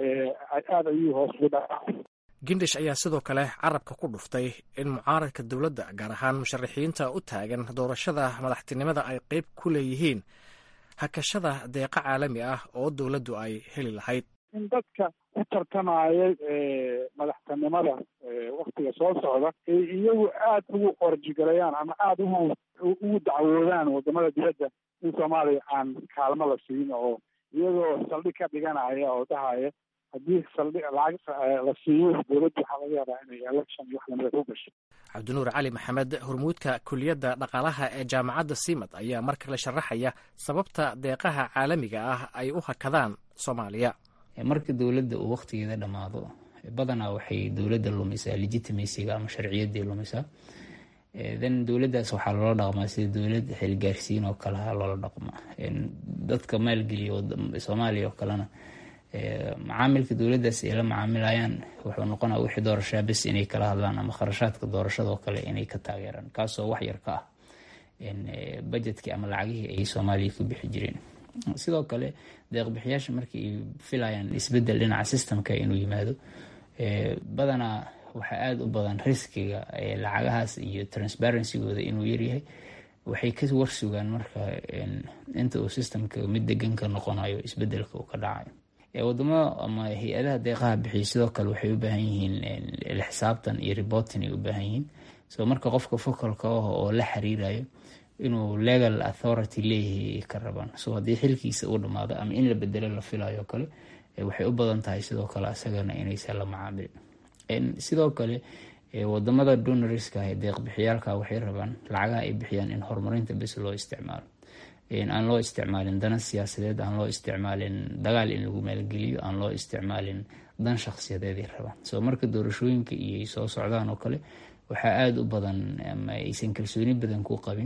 aada ayuu hoos ugu dhacaa gindish ayaa sidoo kale carabka ku dhuftay in mucaaradka dowladda gaar ahaan musharaxiinta u taagan doorashada madaxtinimada ay qeyb ku leeyihiin hakashada deeqa caalami ah oo dowladdu ay heli lahayd in dadka ku tartamaya madaxtinimada waktiga soo socda ay iyagu aada ugu qorjigalayaan ama aada ugu ugu dacwoodaan wadamada dibadda in soomaaliya aan kaalmo la siin oo iyagoo saldhig ka dhiganaya oo dhahaya haddii saldhig lacag la siiyo dowladdu waxaa laga yaabaa inay election iyo wax lamida ku gasho cabdinuur cali maxamed hormuudka kuliyadda dhaqaalaha ee jaamacadda simad ayaa mar kale sharaxaya sababta deeqaha caalamiga ah ay u hakadaan soomaaliya marka dowladda uu wakhtigeeda dhammaado badanaa waxay dowladda lumisaa legitimacyga ama sharciyaddii lumisaa then dowladdaas waxaa loola dhaqmaa sida dowlad xilgaarsiin oo kaleha loola dhaqmaa dadka maalgeliya soomaaliya oo kalena macaamilka dowladdaas ay la macaamilayaan wuxuu noqonaa wixii doorashaa bes inay kala hadlaan ama kharashaadka doorashadoo kale inay ka taageeraan kaasoo wax yar ka ah bajetkii ama lacagihii ay soomaaliya ku bixi jireen sidoo kale deeqbixiyaasha markii ay filayaan isbedel dhinaca systemka inuu yimaado badanaa waxaa aada u badan riskiga lacagahaas iyo transparencygooda inuu yaryahay waxay ka warsugaan marka inta uu systemka mid degan ka noqonayo isbedelka uu ka dhacayo wadamo ama hay-adaha deeqaha bixiya sidoo kale waxay u baahan yihiin xisaabtan iyo reporting ay u baahan yihiin so marka qofka focalka ah oo la xiriirayo inuu legal authority leeyahay ka rabaan so haddii xilkiisa uu dhamaado ama in la bedelo la filayo kale waxay u badan tahay sidoo kale asagana inaysan la macaamilin sidoo kale wadamada donoriska ee deeqbixiyaalka waxay rabaan lacagaha ay bixiyaan in horumarinta bes loo isticmaalo aan loo isticmaalin dana siyaasadeed aan loo isticmaalin dagaal in lagu maalgeliyo aan loo isticmaalin dan shakhsiyadeeday rabaan so marka doorashooyinka iyo soo socdaan oo kale waxaa aada u badan ama aysan kalsooni badan ku qabin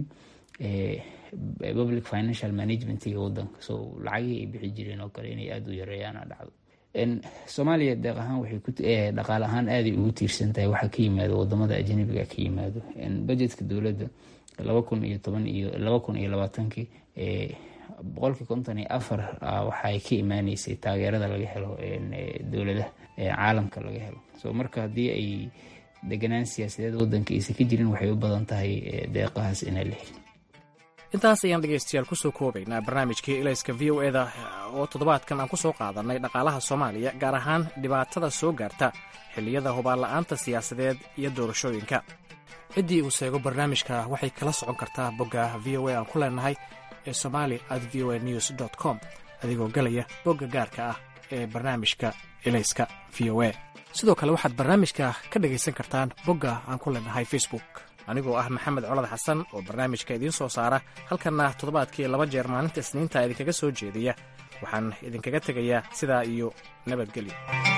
public financial managementiga wadanka so lacagihii ay bixi jireen oo kale inay aada u yareeyaan dhacdo soomaaliya deeq ahaan waxay dhaqaale ahaan aaday ugu tiirsan tahay waxaa ka yimaado wadamada ajnabiga ka yimaado budgetka dowladda laba kun iyo toban iyo laba kun iyo labaatankii boqolkii konton iyo afar waxay ka imaaneysay taageerada laga helo dowladaha caalamka laga helo so marka haddii ay deganaan siyaasadeed wadanka aysan ka jirin waxay u badan tahay deeqahaas inaa la helin intaas ayaan dhegaystayaal kusoo koobaynaa barnaamijkii ilayska v o eda oo toddobaadkan aan ku soo qaadanay dhaqaalaha soomaaliya gaar ahaan dhibaatada soo gaarta xilliyada hubaanla'aanta siyaasadeed iyo doorashooyinka ciddii uu seego barnaamijka waxay kala socon kartaa bogga v o a aan ku leenahay ee somali at v o a news dt com adigoo galaya bogga gaarka ah ee barnaamijka ilayska v o a sidoo kale waxaad barnaamijka ka dhegaysan kartaan bogga aan ku leenahay facebook anigoo ah maxamed colad xasan oo barnaamijka idiin soo saara halkanna toddobaadkii laba jeer maalinta isniinta idinkaga soo jeediya waxaan idinkaga tegayaa sidaa iyo nabadgelyo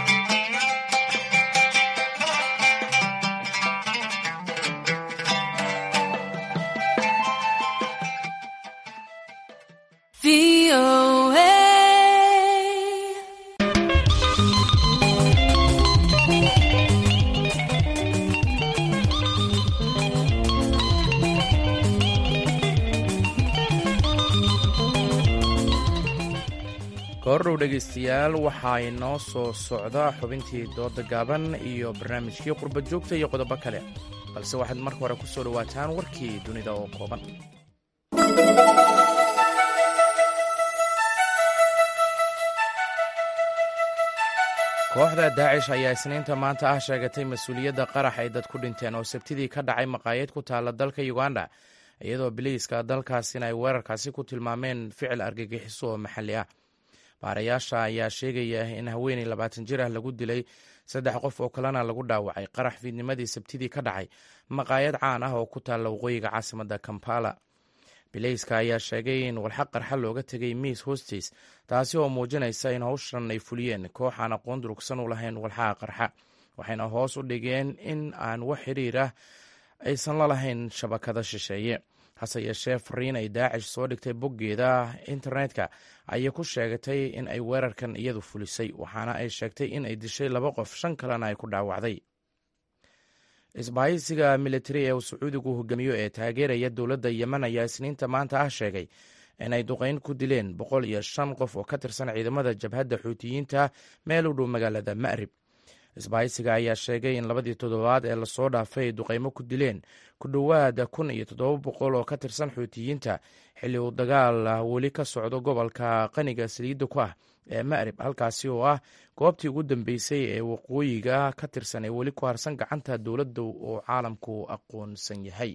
kahordhow dhegaystayaal waxaa inoo soo socda xubintii dooda gaaban iyo barnaamijkii qurba joogta iyo qodobo kale balse waxaad marka hore ku soo dhowaataan warkii dunida oo kooban kooxda daacish ayaa isniinta maanta ah sheegatay mas-uuliyadda qarax ay dad ku dhinteen oo sabtidii ka dhacay maqaayad ku taalla dalka uganda iyadoo biliiska dalkaasina ay weerarkaasi ku tilmaameen ficil argagixiso oo maxalli ah baarayaasha ayaa sheegaya in haweeney labaatan jir ah lagu dilay saddex qof oo kalena lagu dhaawacay qarax fiidnimadii sabtidii ka dhacay maqaayad caan ah oo ku taalla waqooyiga caasimadda kampala bileyska ayaa sheegay in walxaq qarxa looga tegay miis hostis taasi oo muujinaysa in howshan ay fuliyeen koox aan aqoon durugsan u lahayn walxaqa qarxa waxayna hoos u dhigeen in aan wax xiriir ah aysan la lahayn shabakada shisheeye hase yeeshee fariin ay daacish soo dhigtay boggeeda internetka ayay ku sheegatay in ay weerarkan iyadu fulisay waxaana ay sheegtay in ay dishay laba qof shan kalena ay ku dhaawacday isbahaysiga militari ee uu sacuudigu hogaamiyo ee taageeraya dowladda yemen ayaa isniinta maanta ah sheegay in ay duqeyn ku dileen boqol iyo shan qof oo ka tirsan ciidamada jabhadda xuutiyiinta meel u dhow magaalada ma'rib isbahaysiga ayaa sheegay in labadii toddobaad ee lasoo dhaafay ay duqeymo ku dileen ku dhowaada kun iyo toddoba boqol oo ka tirsan xuutiyiinta xilli uu dagaal weli ka socdo gobolka qaniga saliidda ku ah ee ma'rib halkaasi oo ah goobtii ugu dambeysay ee waqooyiga ka tirsan ee weli ku harsan gacanta dowladda oo caalamku aqoonsan yahay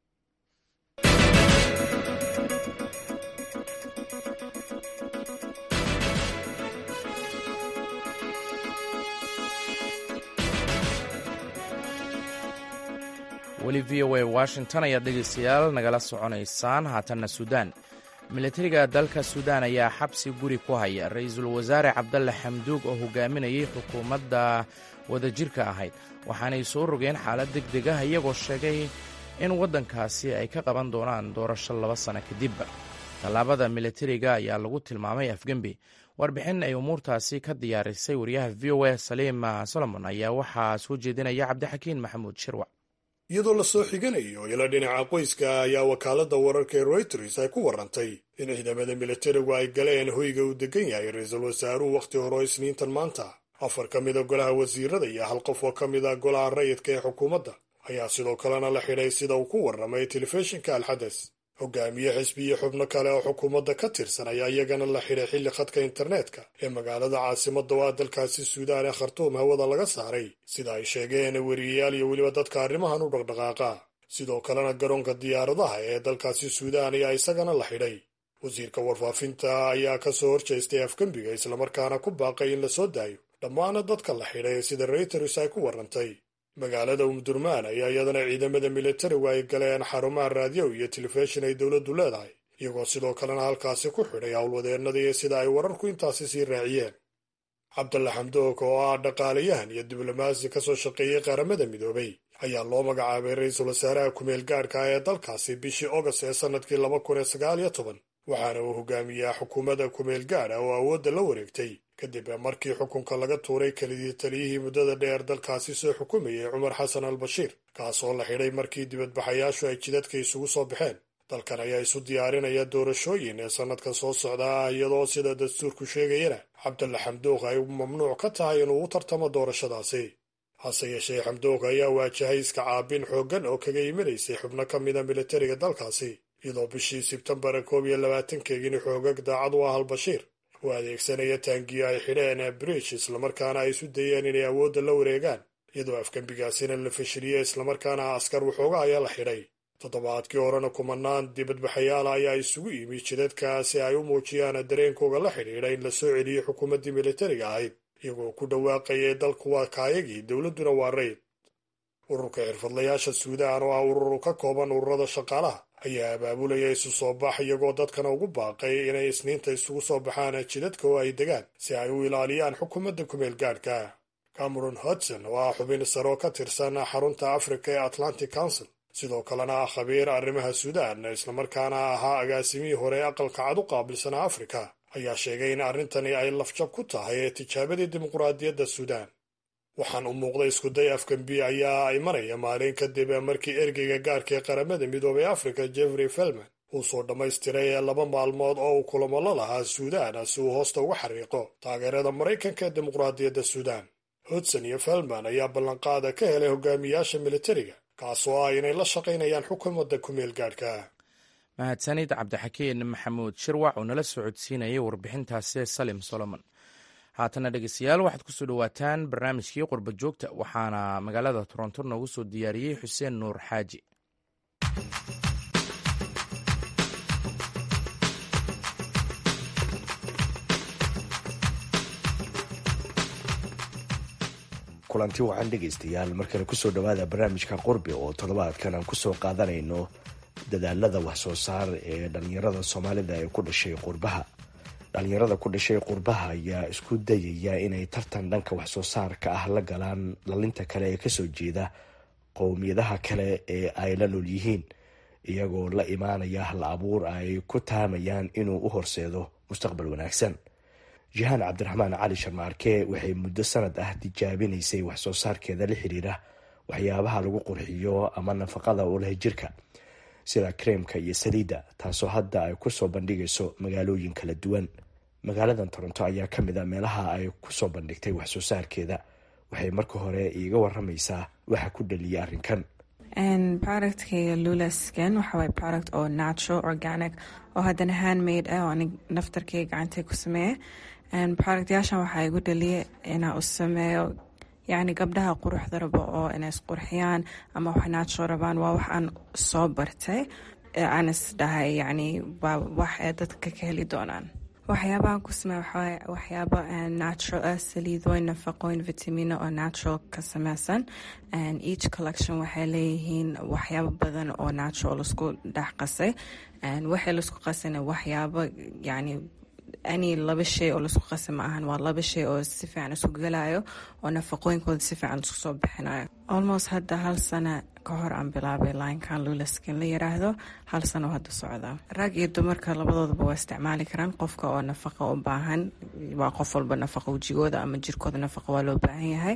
weli v o a washington ayaad dhegaystayaal nagala soconaysaan haatanna suudaan militariga dalka suudaan ayaa xabsi guri ku haya ra-iisul wasaare cabdalle xamduug oo hogaaminayay xukuumadda wadajirka ahayd waxaanay soo rogeen xaalad deg deg ah iyagoo sheegay in waddankaasi ay ka qaban doonaan doorasho laba sano kadib tallaabada militariga ayaa lagu tilmaamay afgembi warbixin ay umuurtaasi ka diyaarisay wariyaha v o a saliima solomon ayaa waxaa soo jeedinaya cabdixakiin maxamuud shirwac iyadoo la soo xiganayo ila dhinaca qoyska ayaa wakaaladda wararka ee reuters ay ku warrantay in ciidamada militarigu ay galeen hoyga uu degan yahay ra-iisul wasaaruhu wakhti hore oo isniintan maanta afar ka mida golaha wasiirada iyo hal qof oo ka mid a golaha rayidka ee xukuumadda ayaa sidoo kalena la xidhay sida uu ku warramay telefishinka alxades hogaamiye xisbi iyo xubno kale oo xukuumadda ka tirsan ayaa iyagana la xidhay xilli khadka internetka ee magaalada caasimadda oo ah dalkaasi suudaan ee khartuum hawada laga saaray sida ay sheegeen weriyayaal iyo weliba dadka arrimahan u dhaqdhaqaaqa sidoo kalena garoonka diyaaradaha ee dalkaasi suudaan ayaa isagana la xidhay wasiirka warfaafinta ayaa ka soo horjeestay afgembiga islamarkaana ku baaqay in la soo daayo dhammaana dadka la xidhay sida reuters ay ku warrantay magaalada umdurmaan ayaa iyadana ciidamada militarigu ay galeen xarumaha raadiyow iyo telefishin ay dowladdu leedahay iyagoo sidoo kalena halkaasi ku xidhay howlwadeennadii sida ay wararku intaasi sii raaciyeen cabdalla xamdoog oo ah dhaqaalayahan iyo diblomaasi ka soo shaqeeyey qaramada midoobay ayaa loo magacaabay ra-iisul wasaaraha kumeel gaadhka ah ee dalkaasi bishii ogast ee sannadkii laba kun iyo sagaal iyo toban waxaana uu hogaamiyaa xukuumadda kumeel gaadha oo awoodda la wareegtay kadib markii xukunka laga tuuray kelidii taliyihii muddada dheer dalkaasi soo xukumayay cumar xasan al bashiir kaas oo la xidhay markii dibadbaxayaashu ay jidadka isugu soo baxeen dalkan ayaa isu diyaarinaya doorashooyin ee sannadkan soo socda ah iyadoo sida dastuurku sheegayana cabdalla xamduuq ay mamnuuc ka tahay inuu u tartamo doorashadaasi hase yeeshee xamduuq ayaa waajahay iska caabin xooggan oo kaga imanaysay xubno ka mida militariga dalkaasi iyadoo bishii sebtembar koob iyo labaatankeegini xoogag daacad u ah albashiir uu adeegsanaya taangiyo ay xidheen brish islamarkaana ay isu dayeen inay awoodda la wareegaan iyadoo afgembigaasina la fashiliyey islamarkaana askar waxooga ayaa la xidhay toddobaadkii horena kumanaan dibadbaxayaala ayaa isugu yimi jidadka si ay u muujiyaan dareenkooga la xidhiidha in la soo celiyey xukuumaddii militariga ahayd iyagoo ku dhawaaqayay dalku waa kaayagii dowladduna waa rayd ururka xirfadlayaasha suudaan oo ah urur ka kooban ururada shaqaalaha ayaa abaabulaya isu soo bax iyagoo dadkana ugu baaqay inay isniinta isugu soo baxaan jidadka oo ay degaan si ay u ilaaliyaan xukuumadda kumeel gaadhka cameron hodson oo ah xubin saro ka tirsan xarunta africa ee atlantic council sidoo kalena ah khabiir arrimaha suudaan islamarkaana ahaa agaasimihii hore aqalka cad u qaabilsanaa afrika ayaa sheegay in arrintani ay lafjab ku tahay ee tijaabadii dimuqraadiyadda suudaan waxaan u muuqday iskuday afgambi ayaa imanaya maalin kadib markii ergeyga gaarka ee qaramada midoobay afrika jeffrey felman uu soo dhammaystiray laba maalmood oo uu kulamo la lahaa suudaan si uu hoosta uga xariiqo taageerada maraykanka ee dimuqraadiyadda suudaan hodson iyo felman ayaa ballanqaada ka helay hogaamiyaasha militariga kaasoo ah inay la shaqaynayaan xukuumadda kumeel gaadhka mahadsanid cabdixakiin maxamuud shirwac oo nala soo codsiinayay warbixintaasi salim solomon haatana dhegeystayaal waxaad kusoo dhowaataan barnaamijkii qurba joogta waxaana magaalada toronto noogu soo diyaariyey xuseen nuur xaaji kulanti wacan dhegaystayaal markale kusoo dhowaada barnaamijka qurbi oo toddobaadkan aan kusoo qaadanayno dadaalada waxsoo saar ee dhalinyarada soomaalida ee ku dhashay qurbaha dhalinyarada ku dhashay qurbaha ayaa isku dayaya inay tartan dhanka waxsoo saarka ah la galaan dhalinta kale ee kasoo jeeda qowmiyadaha kale ee ay la nool yihiin iyagoo la imaanaya hal abuur ay ku taamayaan inuu u horseedo mustaqbal wanaagsan jahaan cabdiraxmaan cali sharmaarke waxay muddo sanad ah tijaabinaysay waxsoo saarkeeda la xiriira waxyaabaha lagu qurxiyo ama nafaqada u leh jirka sida kreemka iyo saliidda taasoo hadda ay kusoo bandhigayso magaalooyin kala duwan magaaladan toronto ayaa ka mid a meelaha ay kusoo bandhigtay waxsoo saarkeeda waxay marka hore iiga waramaysaa waxa ku dhaliyay arrinkan productkayga lulaskan waxawaay product oo natural organic oo haddana handmade ah oo anig naftarkayga gacantay ku sameeya productyaashan waxaa igu dhaliya inaa u sameeyo yacni gabdhaha quruxda rabo oo inay isqurxiyaan ama wax natural rabaan waa wax aan soo bartay aan is dhahay yacni waa wax ay dadka ka heli doonaan waxyaabahan ku sameeya waxaa waxyaabo natural ah saliidooyin nafaqooyin vitamino oo natural ka sameysan each collection waxay leeyihiin waxyaabo badan oo natural laisku dhex qasay waxay laisku qasayna waxyaabo yacni ani laba shay oo laisku qasa ma ahan waa laba shay oo si fiican isku galayo oo nafaqooyinkooda si fiican isku soo bixinayo almost hadda hal sana ka hor aan bilaabay linkan lulaskin la yiraahdo hal sano hadda socda rag iyo dumarka labadoodaba waa isticmaali karaan qofka oo nafaqa u baahan waa qof walba nafaqa wejigooda ama jirkooda nafaqa waa loo baahan yahay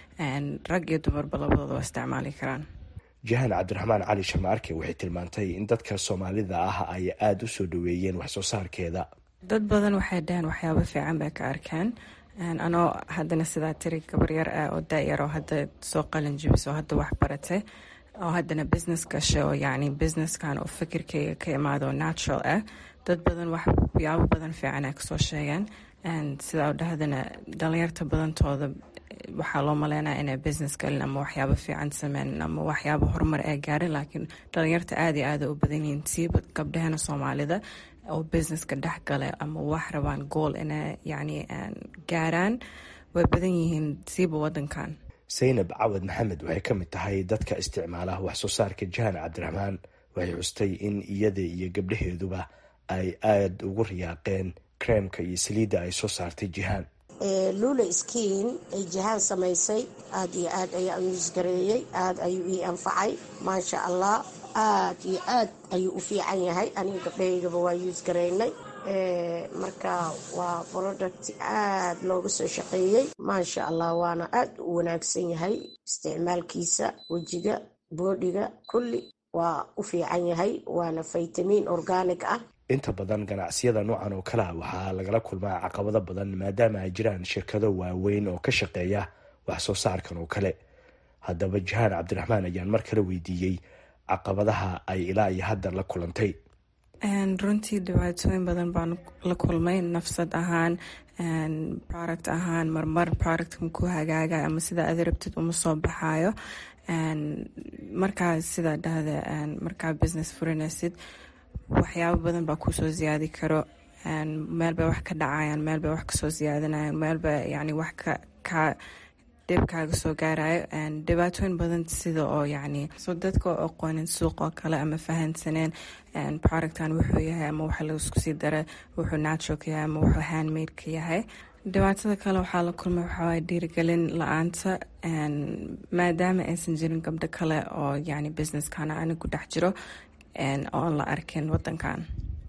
rag iyo dumarba labadooda waa isticmaali karaan jahaan cabdiraxmaan cali sharmaarke waxay tilmaantay in dadka soomaalida ah ay aada u soo dhaweeyeen waxsoo saarkeeda dad badan waxay dhaheen waxyaabo fiican bay ka arkeen anoo haddana sidaa tiri gabaryar ah oo da-yar oo hadda soo qalin jibis oo hadda wax baratay oo haddana business gashay oo yacni businesskan oo fikirkayga ka imaado natural ah dad badan waxyaabo badan fiican ay kasoo sheegeen sidaa dhahdana dhalinyarta badantooda waxaa loo maleynaya inay business galin ama waxyaabo fiican sameynin ama waxyaabo horumar ay gaarin laakiin dhalinyarta aada iyo aada u badan yihiin siiba gabdhahana soomaalida oo businesska dhex gale ama wax rabaan gool inay yacni gaaraan way badan yihiin siiba wadankan saynab cawad maxamed waxay ka mid tahay dadka isticmaala waxsoo saarka jahaan cabdiraxmaan waxay xustay in iyada iyo gabdhaheeduba ay aada ugu riyaaqeen kreemka iyo saliidda ay soo saartay jihaan lula skiin ay jihaan samaysay aada iyo aad ayaan yuusgareeyey aada ayuu ii anfacay maasha allah aad iyo aad ayuu u fiican yahay aniga gabdhahaygaba waa yuusgaraynay marka waa product aad looga soo shaqeeyey maasha allah waana aad u wanaagsan yahay isticmaalkiisa wejiga boodhiga kulli waa u fiican yahay waana faytamiin organic ah inta badan ganacsiyada noocan oo kale a waxaa lagala kulmaa caqabado badan maadaama ay jiraan shirkado waaweyn oo ka shaqeeya wax soo saarkan oo kale haddaba jahaan cabdiraxmaan ayaan mar kale weydiiyey caqabadaha ay ilaa iyo hadda la kulantay runtii dhibaatooyin badan baan la kulmay nafsad ahaan product ahaan marmar productkan ku hagaaga ama sida aad rabtid uma soo baxaayo markaa sidaa dhahda markaa business furinaysid waxyaabo badan baa kusoo ziyaadi karo meel bay wax ka dhacayaan meel bay wax kasoo ziyaadinayaan meel bay yani wax ka dhib kaaga soo gaarayo dhibaatooyin badan sida oo yani so dadka oo aqoonin suuq oo kale ama fahansaneen productkan wuxuu yahay ama waxa laisku sii dara wuxuu natural ka yahay ama wuxuu handmade ka yahay dhibaatada kale waxaa la kulmay waxawaay dhiirigelin la-aanta maadaama aysan jirin gabdho kale oo yani businesskana anigu dhex jiro oon la arkin wadankan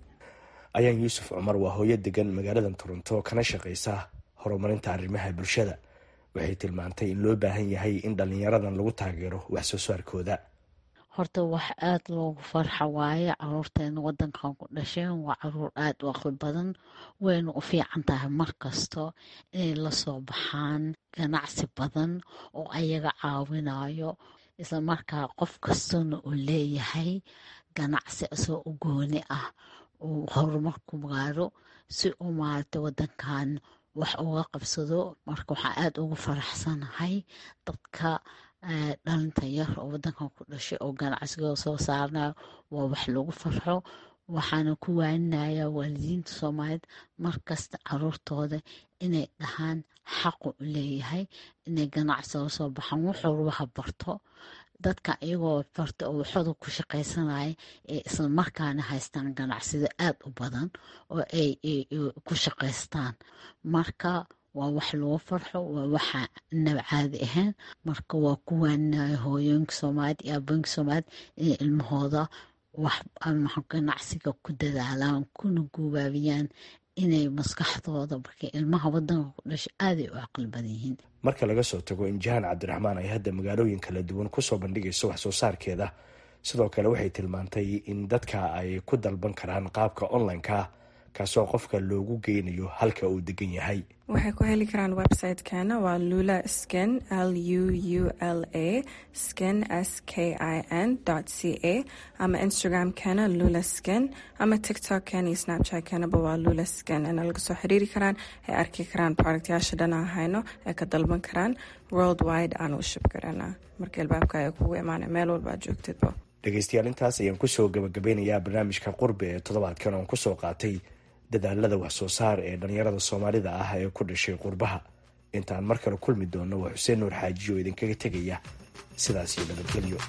ayaan yuusuf cumar waa hooyo degan magaalada toronto kana shaqeysa horumarinta arrimaha bulshada waxay tilmaantay in loo baahan yahay in dhalinyaradan lagu taageero wax soo saarkooda horta wax aada loogu farxa waaye caruurteena wadankan ku dhasheen waa caruur aada u aqli badan wayna u fiican tahay markasto inay lasoo baxaan ganacsi badan oo ayaga caawinayo isla markaa qof kastana uu leeyahay ganacsi isoo u gooni ah uu horumarku gaaro si uu maaragtay wadankan wax uga qabsado marka waxaan aada ugu faraxsanahay dadka dhalinta yar oo wadankan ku dhashay oo ganacsigooda soo saarnayo waa wax lagu farxo waxaana ku waaninayaa waalidiinta soomaaliyeed markasta caruurtooda inay dhahaan xaqu u leeyahay inay ganacsiga soo baxaan wuxuu waha barto dadka iyagoo barta oo waxooda ku shaqaysanaya ee isla markaana haystaan ganacsida aada u badan oo ay ku shaqaystaan marka waa wax lagu farxo waa waxa nab caadi ahayn marka waa ku waaninaya hooyooyinka soomaaliyed iyo abooyinka soomaaliyed inay ilmahooda wax ganacsiga ku dadaalaan kuna guubaabiyaan inay maskaxdooda markay ilmaha wadanka ku dhashay aaday u caqli badan yihiin marka laga soo tago in jahaan cabdiraxmaan ay hadda magaalooyin kala duwan kusoo bandhigayso wax soo saarkeeda sidoo kale waxay tilmaantay in dadka ay ku dalban karaan qaabka online-ka kaasoo qofka loogu geynayo halka uu degan yahay waxay ku heli karaan website-keena waa lula skin l u u l a skin s k i n c a ama instagram-keena lula skin ama tiktok-keena iyo snapchat-keenaba waa lula skin ina laga soo xiriiri karaan ay arki karaan productyaasha dhan aan hayno ay ka dalban karaan world wide aan u shib karana marka albaabka ay kugu imaana meel walba aad joogtidba dhegeystayaal intaas ayaan kusoo gabagabeynayaa barnaamijka qurbe ee toddobaadkan oon kusoo qaatay dadaalada wax soo saar ee dhalinyarada soomaalida ah ee ku dhashay qurbaha intaan mar kale kulmi doonno waa xuseen nuur xaaji oo idinkaga tegaya sidaas iyo nabadgelyo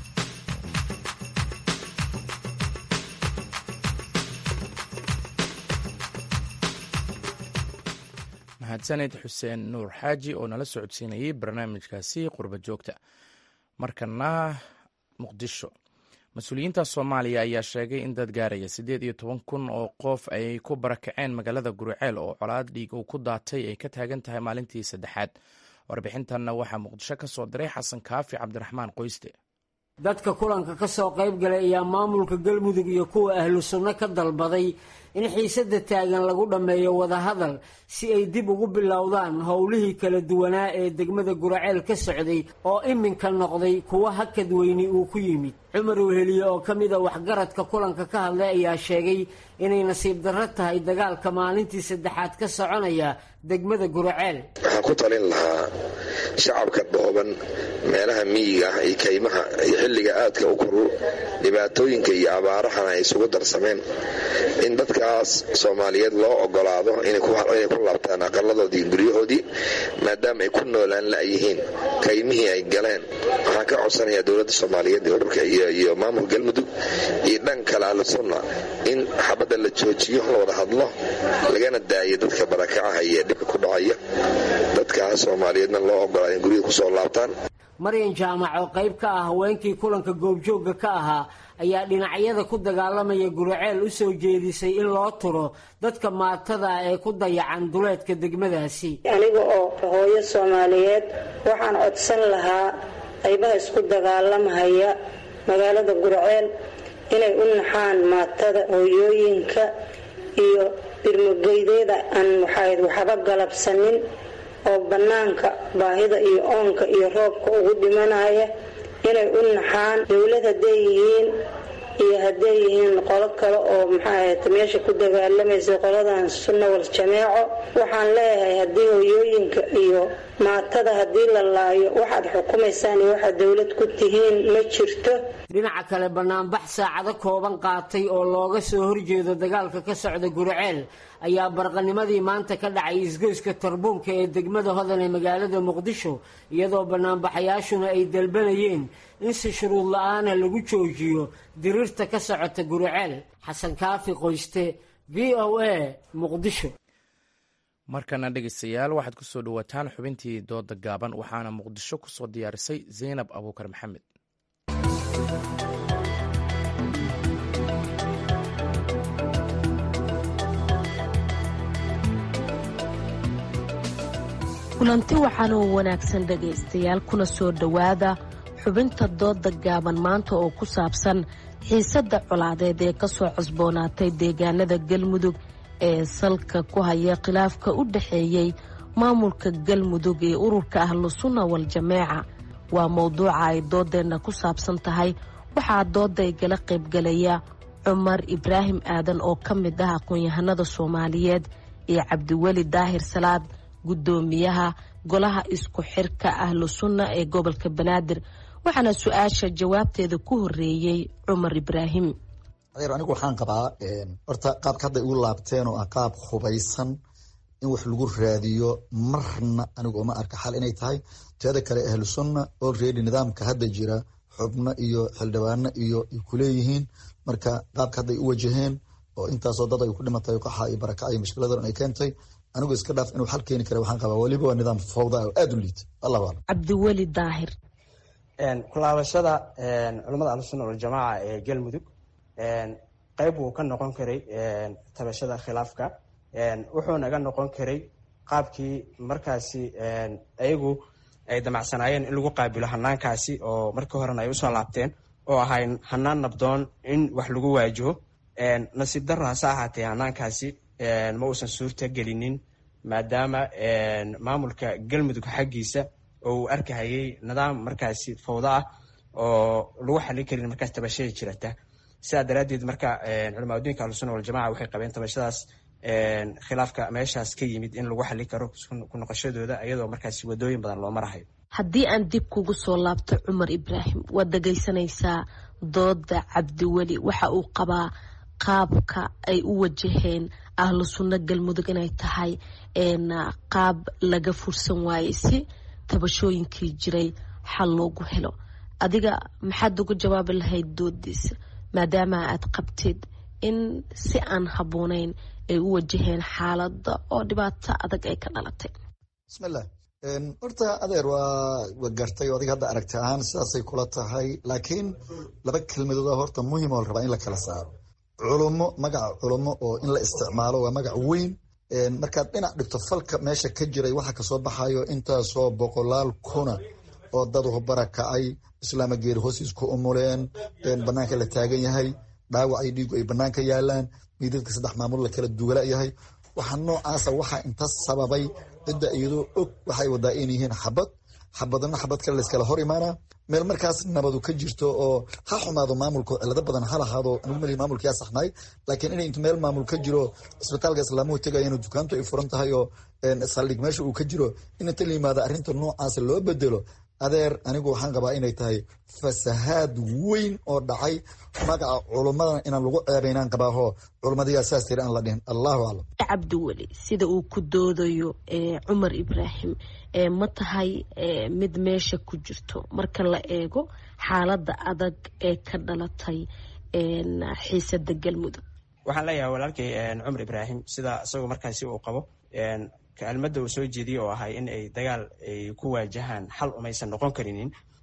mahadsaned xuseen nuur xaaji oo nala socodsiinayay barnaamijkaasi qurba joogta markana muqdisho mas-uuliyiinta soomaaliya ayaa sheegay in dad gaaraya siddeed iyo toban kun oo qof ay ku barakaceen magaalada guriceel oo colaad dhiig uu ku daatay ay ka taagan tahay maalintii saddexaad warbixintanna waxaa muqdisho ka soo diray xasan kaafi cabdiraxmaan qoyste dadka kulanka ka soo qayb galay ayaa maamulka galmudug iyo kuwa ahlu sunno ka dalbaday in xiisadda taagan lagu dhammeeyo wadahadal si ay dib ugu bilowdaan howlihii kala duwanaa ee degmada guraceel ka socday oo iminka noqday kuwa hakad weyni uu ku yimid cumar weheliye oo ka mida waxgaradka kulanka ka hadlay ayaa sheegay inay nasiib darro tahay dagaalka maalintii saddexaad ka soconaya degmada guraceel waxaan ku talin lahaa shacabka dhooban meelaha miyiga ah iyo kaymaha iyo xilliga aadka u koru dhibaatooyinka iyo abaarahana ay isugu darsameen in dadkaas soomaaliyeed loo ogolaado inay ku laabtaan aqaladoodii guryahoodii maadaama ay ku noolaan la'yihiin kaymihii ay galeen waxaan ka codsanayaa dowladda soomaaliyeed ee ururka iyo maamulka galmudug iyo dhan kale ahlusunna in xabadda la joojiyo la wada hadlo lagana daayo dadka barakacaha iyo dhibka ku dhacaya dadkaas soomaaliyeedna loo ogolaa in guryada kusoo laabtaan maryan jaamac oo qayb ka ah haweenkii kulanka goobjoogga ka ahaa ayaa dhinacyada ku dagaalamaya guriceel u soo jeedisay in loo turo dadka maatada ee ku dayacan duleedka degmadaasi aniga oo hooyo soomaaliyeed waxaan codsan lahaa qaybaha isku dagaalamhaya magaalada guriceel inay u naxaan maatada hooyooyinka iyo birmugeydeeda aan waxayd waxba galabsanin oo bannaanka baahida iyo oonka iyo roobka ugu dhimanaya inay u naxaan dowlad hadday yihiin iyo hadday yihiin qolo kale oo maxaahat meesha ku dagaalamaysa qoladan sunna wal jameeco waxaan leeyahay haddii hooyooyinka iyo maatada haddii la laayo waxaad xukumaysaan iyo waxaad dowlad ku tihiin ma jirto dhinaca kale banaanbax saacado kooban qaatay oo looga soo horjeedo dagaalka ka socda guriceel ayaa barqanimadii maanta ka dhacay isgoyska tarbuunka ee degmada hodan ee magaalada muqdisho iyadoo banaanbaxayaashuna ay dalbanayeen in si shuruud la-aana lagu joojiyo diriirta ka socota guriceel xasan kaafi qoyste v o a muqdisho markana dhegeystayaal waxaad ku soo dhowaataan xubintii dooda gaaban waxaana muqdisho ku soo diyaarisay zaynab abuukar maxamed kulanti waxaana u wanaagsan dhegaystayaal kuna soo dhowaada xubinta dooda gaaban maanta oo ku saabsan xiisadda colaadeed ee ka soo cosboonaatay deegaanada galmudug ee salka ku haya khilaafka u dhexeeyey maamulka galmudug ee ururka ahlu sunna wal jameeca waa mowduuca ay doodeenna ku saabsan tahay waxaa dooda igala qaybgalaya cumar ibraahim aadan oo ka mid ah aqoon-yahanada soomaaliyeed iyo cabdiweli daahir salaad guddoomiyaha golaha isku xirka ahlu sunna ee gobolka banaadir waxaana su-aasha jawaabteeda ku horeeyey cumar ibraahim anigu waxaan qabaa horta qaabka hadda igu laabteen oo ah qaab hubaysan in wax lagu raadiyo marna anigu uma arka xal inay tahay teeda kale ahlu sunna olready nidaamka hadda jira xubno iyo xildhibaano iyo ay kuleeyihiin marka qaabka hadday u wajaheen oo intaasoo dad ay ku dhimatay qaxa iyo barakac iyo mushkiladan ay keentay anigu iska dhaaf inuu xal keeni kara waxaan qabaa weliba waa nidaam fawda oo aada u liita allahu aclam cabdiweli daahir kulaabashada culamada ahlusunna waljamaaca ee galmudug qeyb wuu ka noqon karay tabashada khilaafka wuxuu naga noqon karay qaabkii markaasi ayagu ay damacsanaayeen in lagu qaabilo hanaankaasi oo markii horena ay usoo laabteen oo ahay hanaan nabdoon in wax lagu waajaho nasiib daro hase ahaatee hanaankaasi ma uusan suurta gelinin maadaama maamulka galmudug xaggiisa oo uu arkahayay nidaam markaasi fawdo ah oo lagu xalin karin markaas tabashada jirata sidaa daraaddeed marka culamaadudiinka ahlusunna waljamaca waxay qabeen tabashadaas khilaafka meeshaas ka yimid in lagu xalin karo ku noqoshadooda iyadoo markaasi wadooyin badan loo marahayo haddii aan dib kugu soo laabto cumar ibraahim waad dhegaysanaysaa dooda cabdiweli waxa uu qabaa qaabka ay u wajaheen ahlu sunno galmudug inay tahay qaab laga fursan waayey si tabashooyinkii jiray xal loogu helo adiga maxaad uga jawaabi lahayd doodiisa maadaama aad qabtid in si aan habboonayn ay u wajaheen xaaladda oo dhibaato adag ay ka dhalatay bismillah horta adeer waa wa gartay o adiga hadda aragti ahaan sidaasay kula tahay laakiin laba kelmadood horta muhim oo la rabaa in la kala saaro culummo magaca culummo oo in la isticmaalo waa magac weyn markaad dhinac dhigto falka meesha ka jiray waxa kasoo baxayo intaasoo boqolaal kuna oo dad barakacay islaama geeri hoosiis ku umuleen banaanka la taagan yahay dhaawac ay dhiigu ay banaanka yaalaan miidadka saddex maamul la kala duwala yahay waxa noocaasa waxaa inta sababay cidda iyadoo og waxay wadaa in yihiin xabad xabadna xabad kale layskala hor imaana meel markaas nabadu ka jirto oo ha xumaado maamulka cilado badan ha lahaado anigu mali maamulka yaa saxnaay laakiin inay intu meel maamul ka jiro isbitaalka islaamuhu tegayana dukaantu ay furan tahay oo saldhig meesha uu ka jiro in inta la yimaado arrinta noocaasa loo bedelo adeer anigu waxaan qabaa inay tahay fasahaad weyn oo dhacay magaca culummadan inaan lagu ceebaynaan qabaaho culummadayaa saas tiri aan la dhihin allahu aclam cabdiweli sida uu ku doodayo cumar ibraahim ma tahay mid meesha ku jirto marka la eego xaaladda adag ee ka dhalatay xiisada galmudug waxaan leeyahay walaalkay cumar ibraahim sida isagoo markaasi uu qabo kelmadda uu soo jeediyey oo ahay in ay dagaal ay ku waajahaan xal umaysan noqon karinin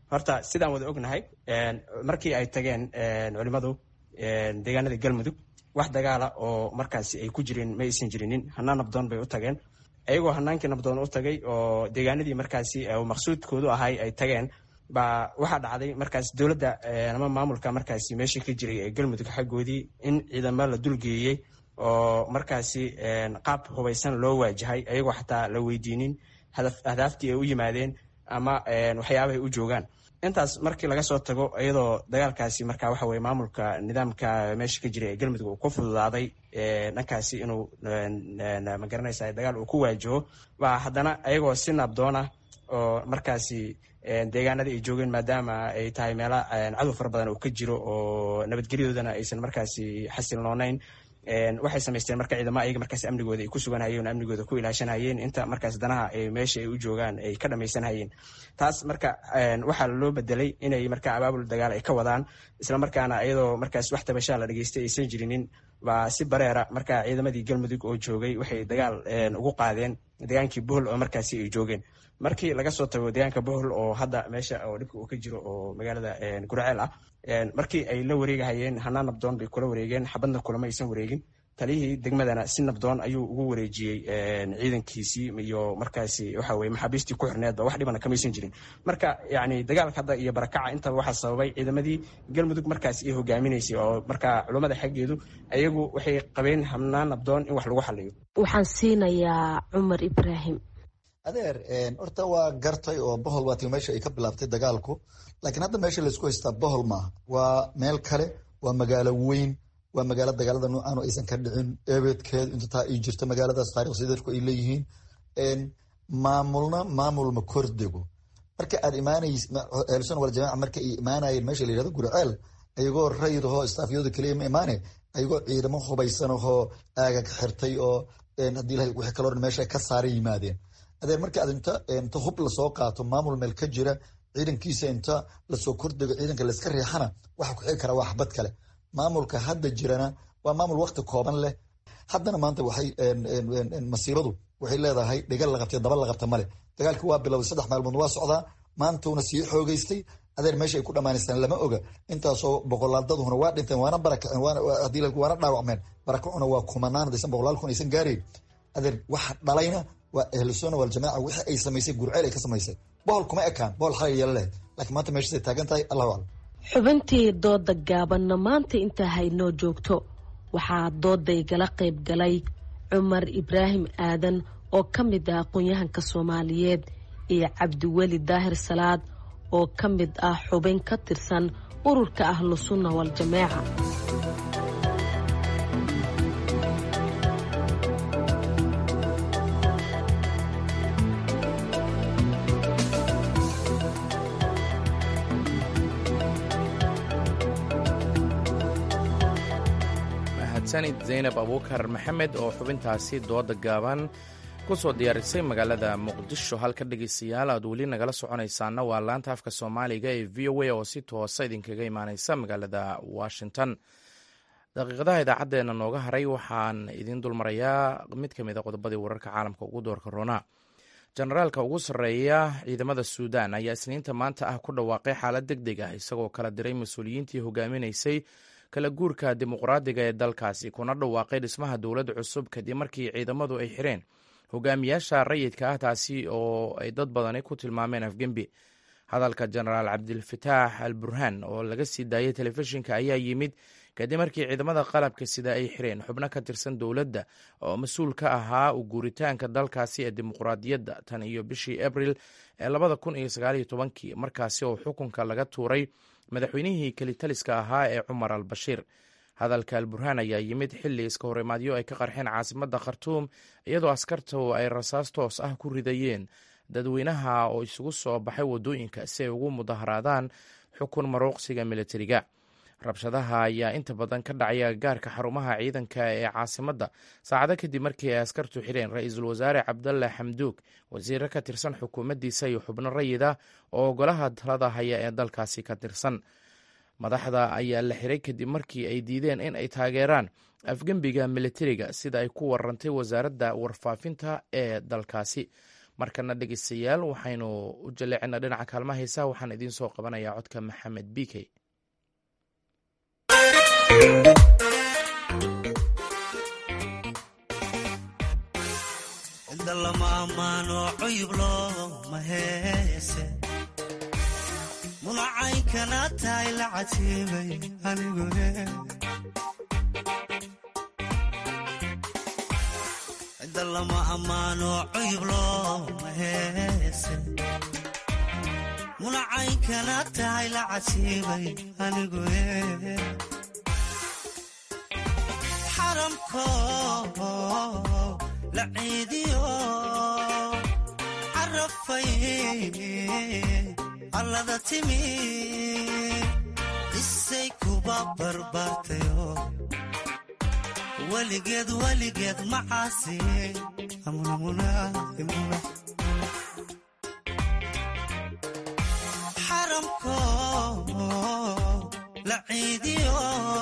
horta sidaan wada ognahay markii ay tageen culimadu deegaanada galmudug wax dagaala oo markaasi ay ku jireen ma aysan jirinin hanaan nabdoon bay u tageen ayagoo hanaankii nabdoon u tagay oo deegaanadii markaasi maqsuudkoodu ahay ay tageen baa waxaa dhacday markaas dowladda ama maamulka markaasi meeshii ka jiray ee galmudug xaggoodii in ciidamo la dulgeeyey oo markaasi qaab hubaysan loo waajahay ayagoo xataa la weydiinin ahdaaftii ay u yimaadeen ama waxyaabahay u joogaan intaas markii laga soo tago iyadoo dagaalkaasi marka waxa weye maamulka nidaamka meesha ka jira ee galmudug uu ku fududaaday dhankaasi inuu magaranaysa dagaal uu ku waajaho waa haddana ayagoo si nabdoon ah oo markaasi deegaanadii ay joogeen maadaama ay tahay meela cadow fara badan oo ka jiro oo nabadgelyadoodana aysan markaasi xasilnoonayn waxay samaysteen marka ciidamo ayaga markaas amnigooda ay ku suganhayeen oo amnigooda ku ilaashanhayeen inta markaas danaha meesha ay u joogaan ay ka dhamaysanhayeen taas marka waxaa loo bedelay inay marka abaabul dagaal ay ka wadaan islamarkaana iyadoo markaas wax tabashaa la dhageystay aysan jirinin baa si bareera marka ciidamadii galmudug oo joogay waxay dagaal ugu qaadeen degaankii bohol oo markaasi ay joogeen markii laga soo tago deegaanka bohol oo hadda meesha oo dhibka uu ka jiro oo magaalada gurceel ah markii ay la wareegahayeen hanaan nabdoon bay kula wareegeen xabadna kulama aysan wareegin taliyihii degmadana si nabdoon ayuu ugu wareejiyey ciidankiisii iyo markaasi waxa weye maxaabiistii ku xirneedba wax dhibana kamaysan jirin marka yani dagaalka hadda iyo barakaca intaba waxaa sababay ciidamadii galmudug markaasi ay hogaaminaysay oo marka culummada xaggeedu ayagu waxay qabeen hanaan nabdoon in wax lagu xaliyo waxaan siinayaa cumar ibraahim adeer horta waa gartay oo bohol waa tii meesha ay ka bilaabtay dagaalku laakiin hadda meesha laysku haystaa bohol maaha waa meel kale waa magaalo weyn waa magaalo dagaalada noocaanu aysan ka dhicin ebeedkeedu inta taa ay jirto magaaladaas taarikhsi dadku ay leeyihiin maamulna maamulma kordego marka aad imaanays ehelsun wal jamaaca marka ay imaanayeen meesha la yihahdo gurceel ayagoo rayidahoo istaafyooda keliya ma imaane ayagoo ciidamo hubaysanahoo aagag xirtay oo haddii ilahay wixii kaloo dhan meesha ka saaray yimaadeen adeer marka aad inta inta hub lasoo qaato maamul meel ka jira ciidankiisa inta lasoo kordego ciidanka layska riixana waxa ku xigi kara waa xabad kale maamulka hadda jirana waa maamul wakti kooban leh haddana maanta waxay masiibadu waxay leedahay dhigal la qabtay daba la qabta male dagaalkii waa bilowday saddex maalmood waa socdaa maantuuna sii xoogeystay adeer meesha ay ku dhammaanaysaan lama oga intaasoo boqolaaldaduna waa dhinteen waana barakaceen waana dhaawacmeen barakacuna waa kumanaan hadaysan boqolaal kun aysan gaarayn adeer waxa dhalayna waa ahlusuna waljamaaca wixii ay samaysay gurceel ay ka samaysay bohol kuma ekaan bohol xalay yeela leh laakiin maanta meeshaasay taagan tahay allahu aclam xubintii dooda gaabanna maanta intaa haynoo joogto waxaa doodaygala qayb galay cumar ibraahim aadan oo ka mid ah aqoon-yahanka soomaaliyeed iyo cabdiweli daahir salaad oo ka mid ah xubin ka tirsan ururka ahlu sunna waljamaaca sanid zaynab abuukar maxamed oo xubintaasi dooda gaaban ku soo diyaarisay magaalada muqdisho halka dhegeystayaal aad weli nagala soconaysaana waa laanta afka soomaaliga ee v o a oo si toosa idinkaga imaaneysa magaalada washington daqiiqadaha idaacaddeenna nooga haray waxaan idiin dulmarayaa mid ka mid a qodobadii wararka caalamka ugu doorka roona jenaraalka ugu sarreeya ciidamada suudan ayaa isniinta maanta ah ku dhawaaqay xaalad deg deg ah isagoo kala diray mas-uuliyiintii hogaaminaysay kala guurka dimuqraadiga ee dalkaasi kuna dhawaaqay dhismaha dowladda cusub kadib markii ciidamadu ay xireen hogaamiyaasha rayidka ah taasi oo ay dad badani ku tilmaameen afgembi hadalka jenaraal cabdilfataax al burhaan oo laga sii daayay telefishinka ayaa yimid kadib markii ciidamada qalabka sida ay xireen xubno ka tirsan dowladda oo mas-uul ka ahaa u guuritaanka dalkaasi ee dimuqraadiyadda tan iyo bishii abril ee labada kun iyo sagaaliyo tobankii markaasi oo xukunka laga tuuray madaxweynihii kelitaliska ahaa ee cumar al bashiir hadalka al burhaan ayaa yimid xilli iska horimaadyo ay ka qarxeen caasimadda khartuum iyadoo askartu ay rasaas toos ah ku ridayeen dadweynaha oo isugu soo baxay waddooyinka si ay ugu mudaharaadaan xukun maruuqsiga militariga rabshadaha ayaa inta badan ka dhacay agagaarka xarumaha ciidanka ee caasimadda saacado kadib markii ay askartu xireen ra-iisul wasaare cabdalle xamduug wasiire ka tirsan xukuumaddiisa iyo xubno rayid ah oo golaha talada haya ee dalkaasi ka tirsan madaxda ayaa la xiray kadib markii ay diideen in ay taageeraan afgembiga militariga sida ay ku warantay wasaaradda warfaafinta ee dalkaasi markana dhegeystayaal waxaynu u jaleecinaa dhinaca kaalmaha heesaha waxaan idiin soo qabanayaa codka maxamed bikey inda lama ammaano cuyub looma heese munacaynkana tahay la catiibay anigu cidda lama ammaano cuyub looma heese munacaynkana tahay la catiibay anigu xaramko la ciidiyo carafay allada timi isay kuba barbaartayo weligeed weligeed macaasi xaramko la ciidiyo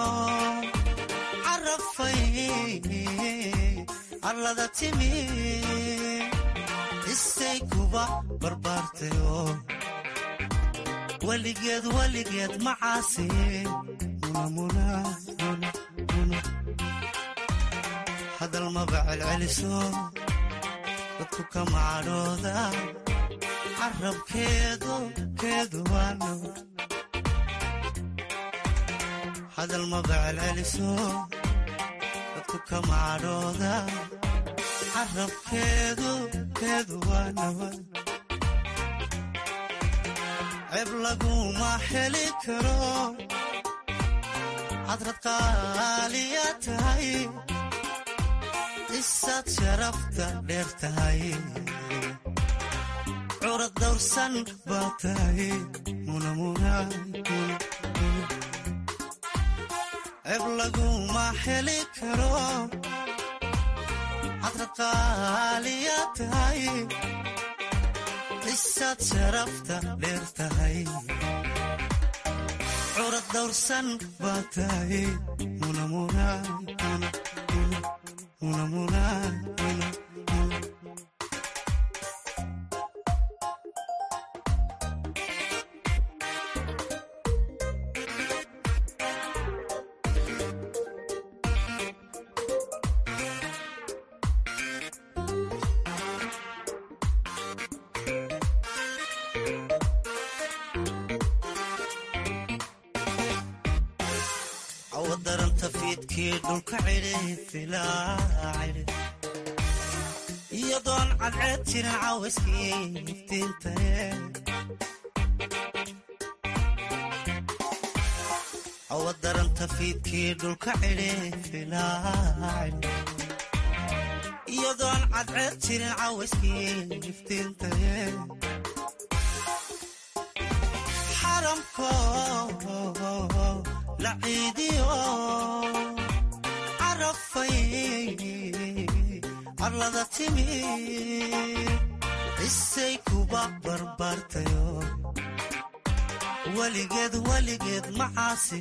carafay allada timi isay kuba barbaartayo weligeed weligeed macaasi hadal maba celceliso dadku ka macadhooda carabkeedu keedu waano hadal maba celceliso dadku ka macadhooda carabkeedu keedu waanawa ceeb laguma heli karo hadrad qaaliya tahay isaad sharafta dheer tahay curad dawrsan baa tahay ceeb laguma heli karo hadrad qaaliya tahay isaad sharafta dheer tahay curad dawrsan baa tahay awadaranta fiidkii dhulka cidhi iyadoon cadceed jirin caawiskii iftiintae awadaranta fiidkii dhulka cidhi iyadoon cadceed jirin caawiskii iftiintae xaramko la ciidiyo carafay arlada timi isay kuba barbaartayo weligeed weligeed macaasi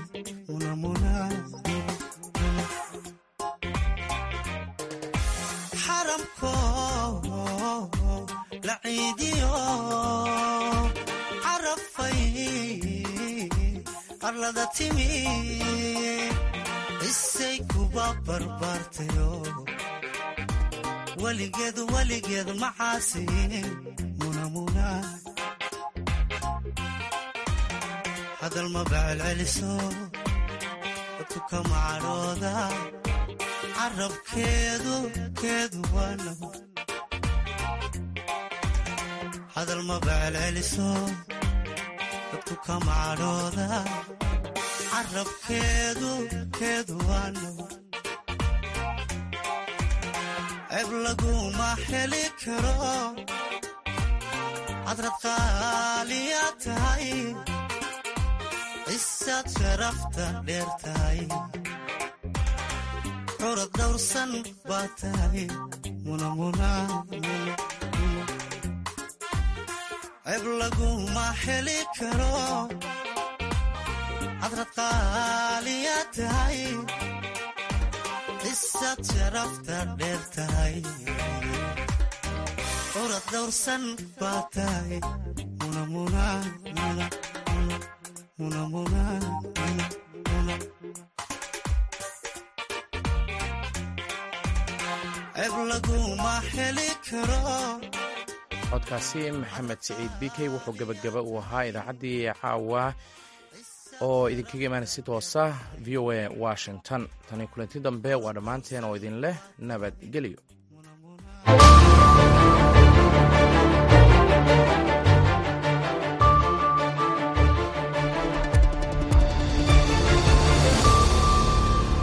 xaramko la ciidiyo carafay arlada timi isay kuba barbaartayo weligeed weligeed macaasi hadal maba celceliso dadku ka macadhooda carabkeedu keedu waano hadal maba celceliso dadku ka macadhooda carabkeedu keedu waano ceeb laguma heli karo hadrad qaaliya tahay isaad sharafta dheer tahay curad dawrsan baa tahay ceeb laguma heli karo hadrad qaaliya tahay isaad sharafta dheer tahay curad dawrsan baa tahay ceeb laguma heli karo codkaasi maxamed siciid bikey wuxuu gebagaba uu ahaa idaacaddii caawa oo idinkaga imaanay si toosa v o a washington tani kulanti dambe waa dhammaanteen oo idin leh nabadgelyo